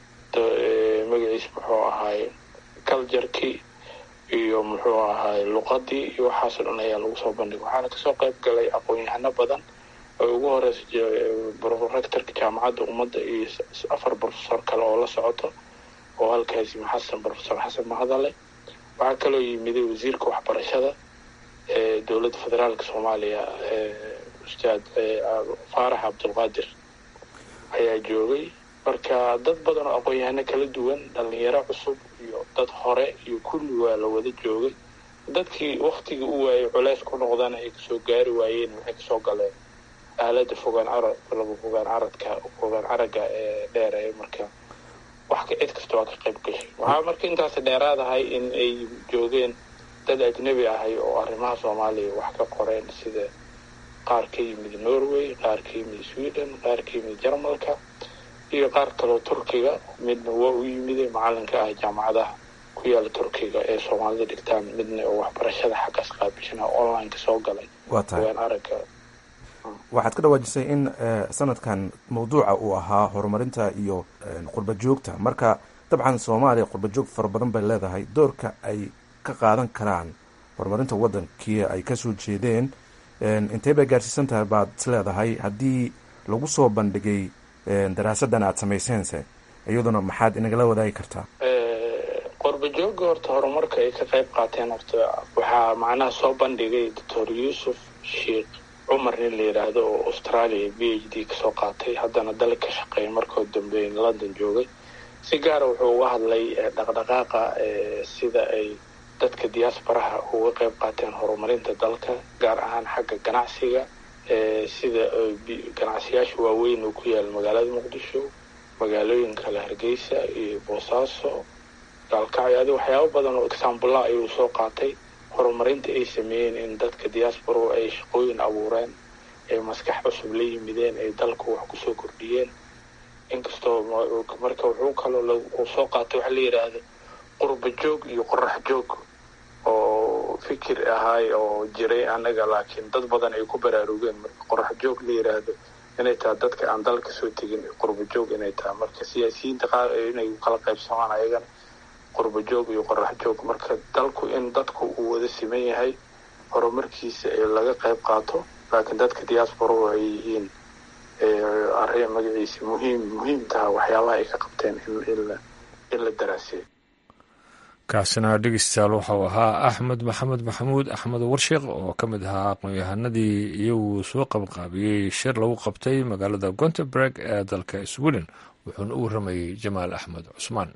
magaciis muxuu ahaay culturkii iyo muxuu ahaay luqadii iyo waxaasoo dhan ayaa lagu soo bandhigay waxaana kasoo qayb galay aqoon-yahano badan oo ugu horeysa rectorka jaamacadda ummadda iyo afar professor kale oo la socoto oo halkaas yimi xasan professor xasan mahadale waxaa kaloo yimiday wasiirka waxbarashada ee dowladda federaalka soomaaliya ustaad faarax cabdulqaadir ayaa joogay marka dad badan oo aqoon-yahano kala duwan dhalinyaro cusub iyo dad hore iyo kulli waa la wada joogay dadkii waktigii u waayay culeys ku noqdana ay kasoo gaari waayeen waxay kasoo galeen aalada fogaan carad laba fogaan caradka fogaan caraga ee dheer ee marka wax ka cid kasta waa ka qayb gashay waxaa marka intaas dheeraadahay in ay joogeen dad ajnabi ahay oo arrimaha soomaaliya wax ka qoreen sida qaar ka yimid norway qaar ka yimid sweden qaar ka yimid jarmalka iyo qaar kaloo turkiga midna waa u yimiday macalinka ah jaamacadaha ku yaala turkiga ee soomaalida dhigtaan midna oo waxbarashada xaggaas qaabishana online-ka soo galay waa tahay fogaan araga waxaad ka dhawaajisay in sanadkan mawduuca uu ahaa horumarinta iyo qurba joogta marka dabcan soomaaliya qurba joog fara badan bay leedahay doorka ay ka qaadan karaan horumarinta waddankii ay kasoo jeedeen intee bay gaarsiisan tahay baad is leedahay haddii lagu soo bandhigay daraasadan aada samayseense iyaduna maxaad inagala wadaagi kartaa qurba jooga horta horumarka ay ka qayb qaateen horta waxaa macnaha soo bandhigay doctor yuusuf sheikh cumar nin la yidhaahdo oo australia b h d kasoo qaatay haddana dal ka shaqeeya markoo dambe london joogay si gaara wuxuu uga hadlay dhaqdhaqaaqa sida ay dadka diaasbaraha uga qayb qaateen horumarinta dalka gaar ahaan xagga ganacsiga sida ganacsiyaasha waaweyn oo ku yaala magaalada muqdisho magaalooyin kale hargeysa iyo boosaaso gaalkacyo adi waxyaabo badan oo exaambula ayuu soo qaatay horumarinta ay sameeyeen in dadka diaspora ay shaqooyin abuureen ay maskax cusub la yimideen ay dalka wax kusoo kordhiyeen inkastoo marka wuxuu kaloo soo qaatay waxa la yidhaahda qurba joog iyo qorax joog oo fikir ahaay oo jiray anaga laakiin dad badan ay ku baraarugeen marka qorax joog la yidhaahdo inay tahay dadka aan dalka soo tegin qurba joog inay tahay marka siyaasiyiinta qaar inay kala qaybsamaan ayagana qurba joog iyo qorax joog marka dalku in dadku uu wada siman yahay horumarkiisa ee laga qayb qaato laakiin dadka diaspora ay yihiin arrin magaciisa muhiim muhiim taha waxyaabaha ay ka qabteen in la daraaseeyo kaasina dhegeystayaal waxau ahaa axmed maxamed maxamuud axmed warsheekh oo ka mid ahaa aqoon-yahanadii iyagu soo qabqaabiyey shir lagu qabtay magaalada gonteberg ee dalka sweden wuxuuna u warramayey jamaal axmed cusmaan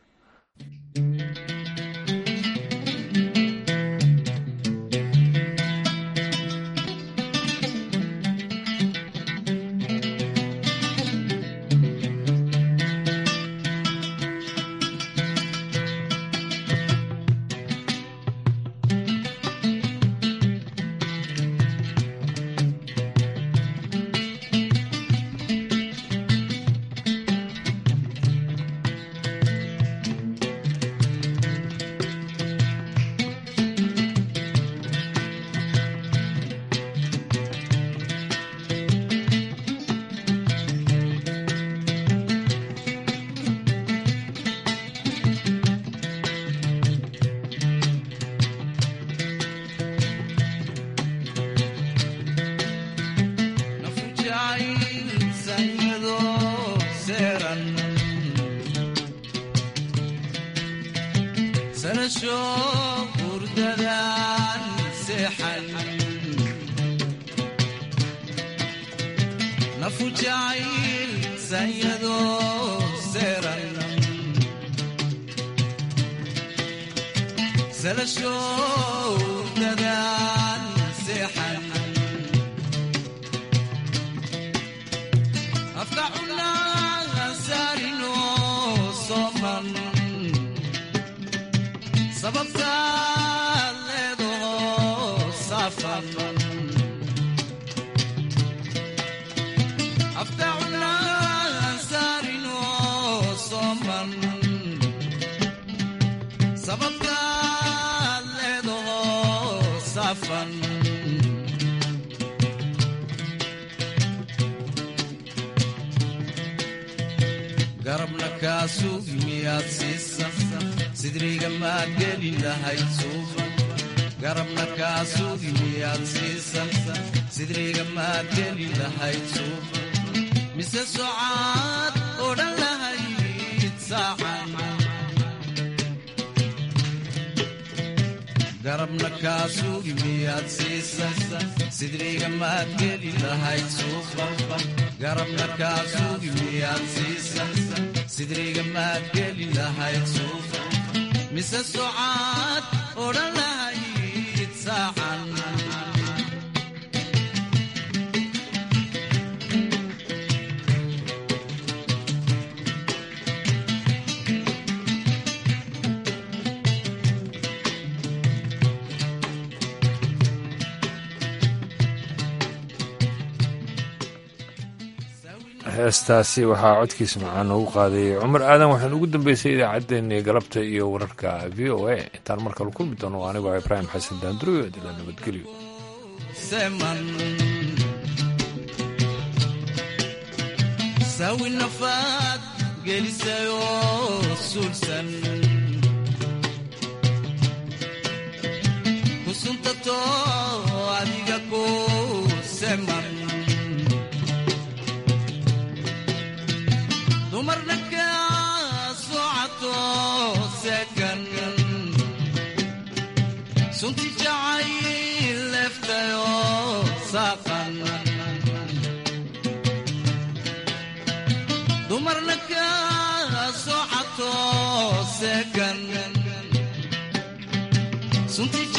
garabna kaasug miyaad siisan sidriga maad geli lahayd suuban garabna kaasug miyaad siisan sidriga maad geli lahayd suuban mise socaad odhan lahayd saacan garabna kaasug miyaad siisan sidriga maad geli lahayd suuban garabna kaasug miyaad siisan sidriga maad geli lahayd suufa mise socaad odhan lahayd saacan heestaasi waxaa codkiisa macaan noogu qaadayay cumar aadan waxaan ugu dambeysay idaacaddeenii galabta iyo wararka v o a intaan mar kale kulmi doono anigoo ibraahim xasan daanduriyo dila nabadgelyo sawi nafaad gelisayoo suulsan kusuntato adiga ku seman dumarna kaa socato sekan sunti jacayl leftayo saaqan dumarna kaa socato sekan sunti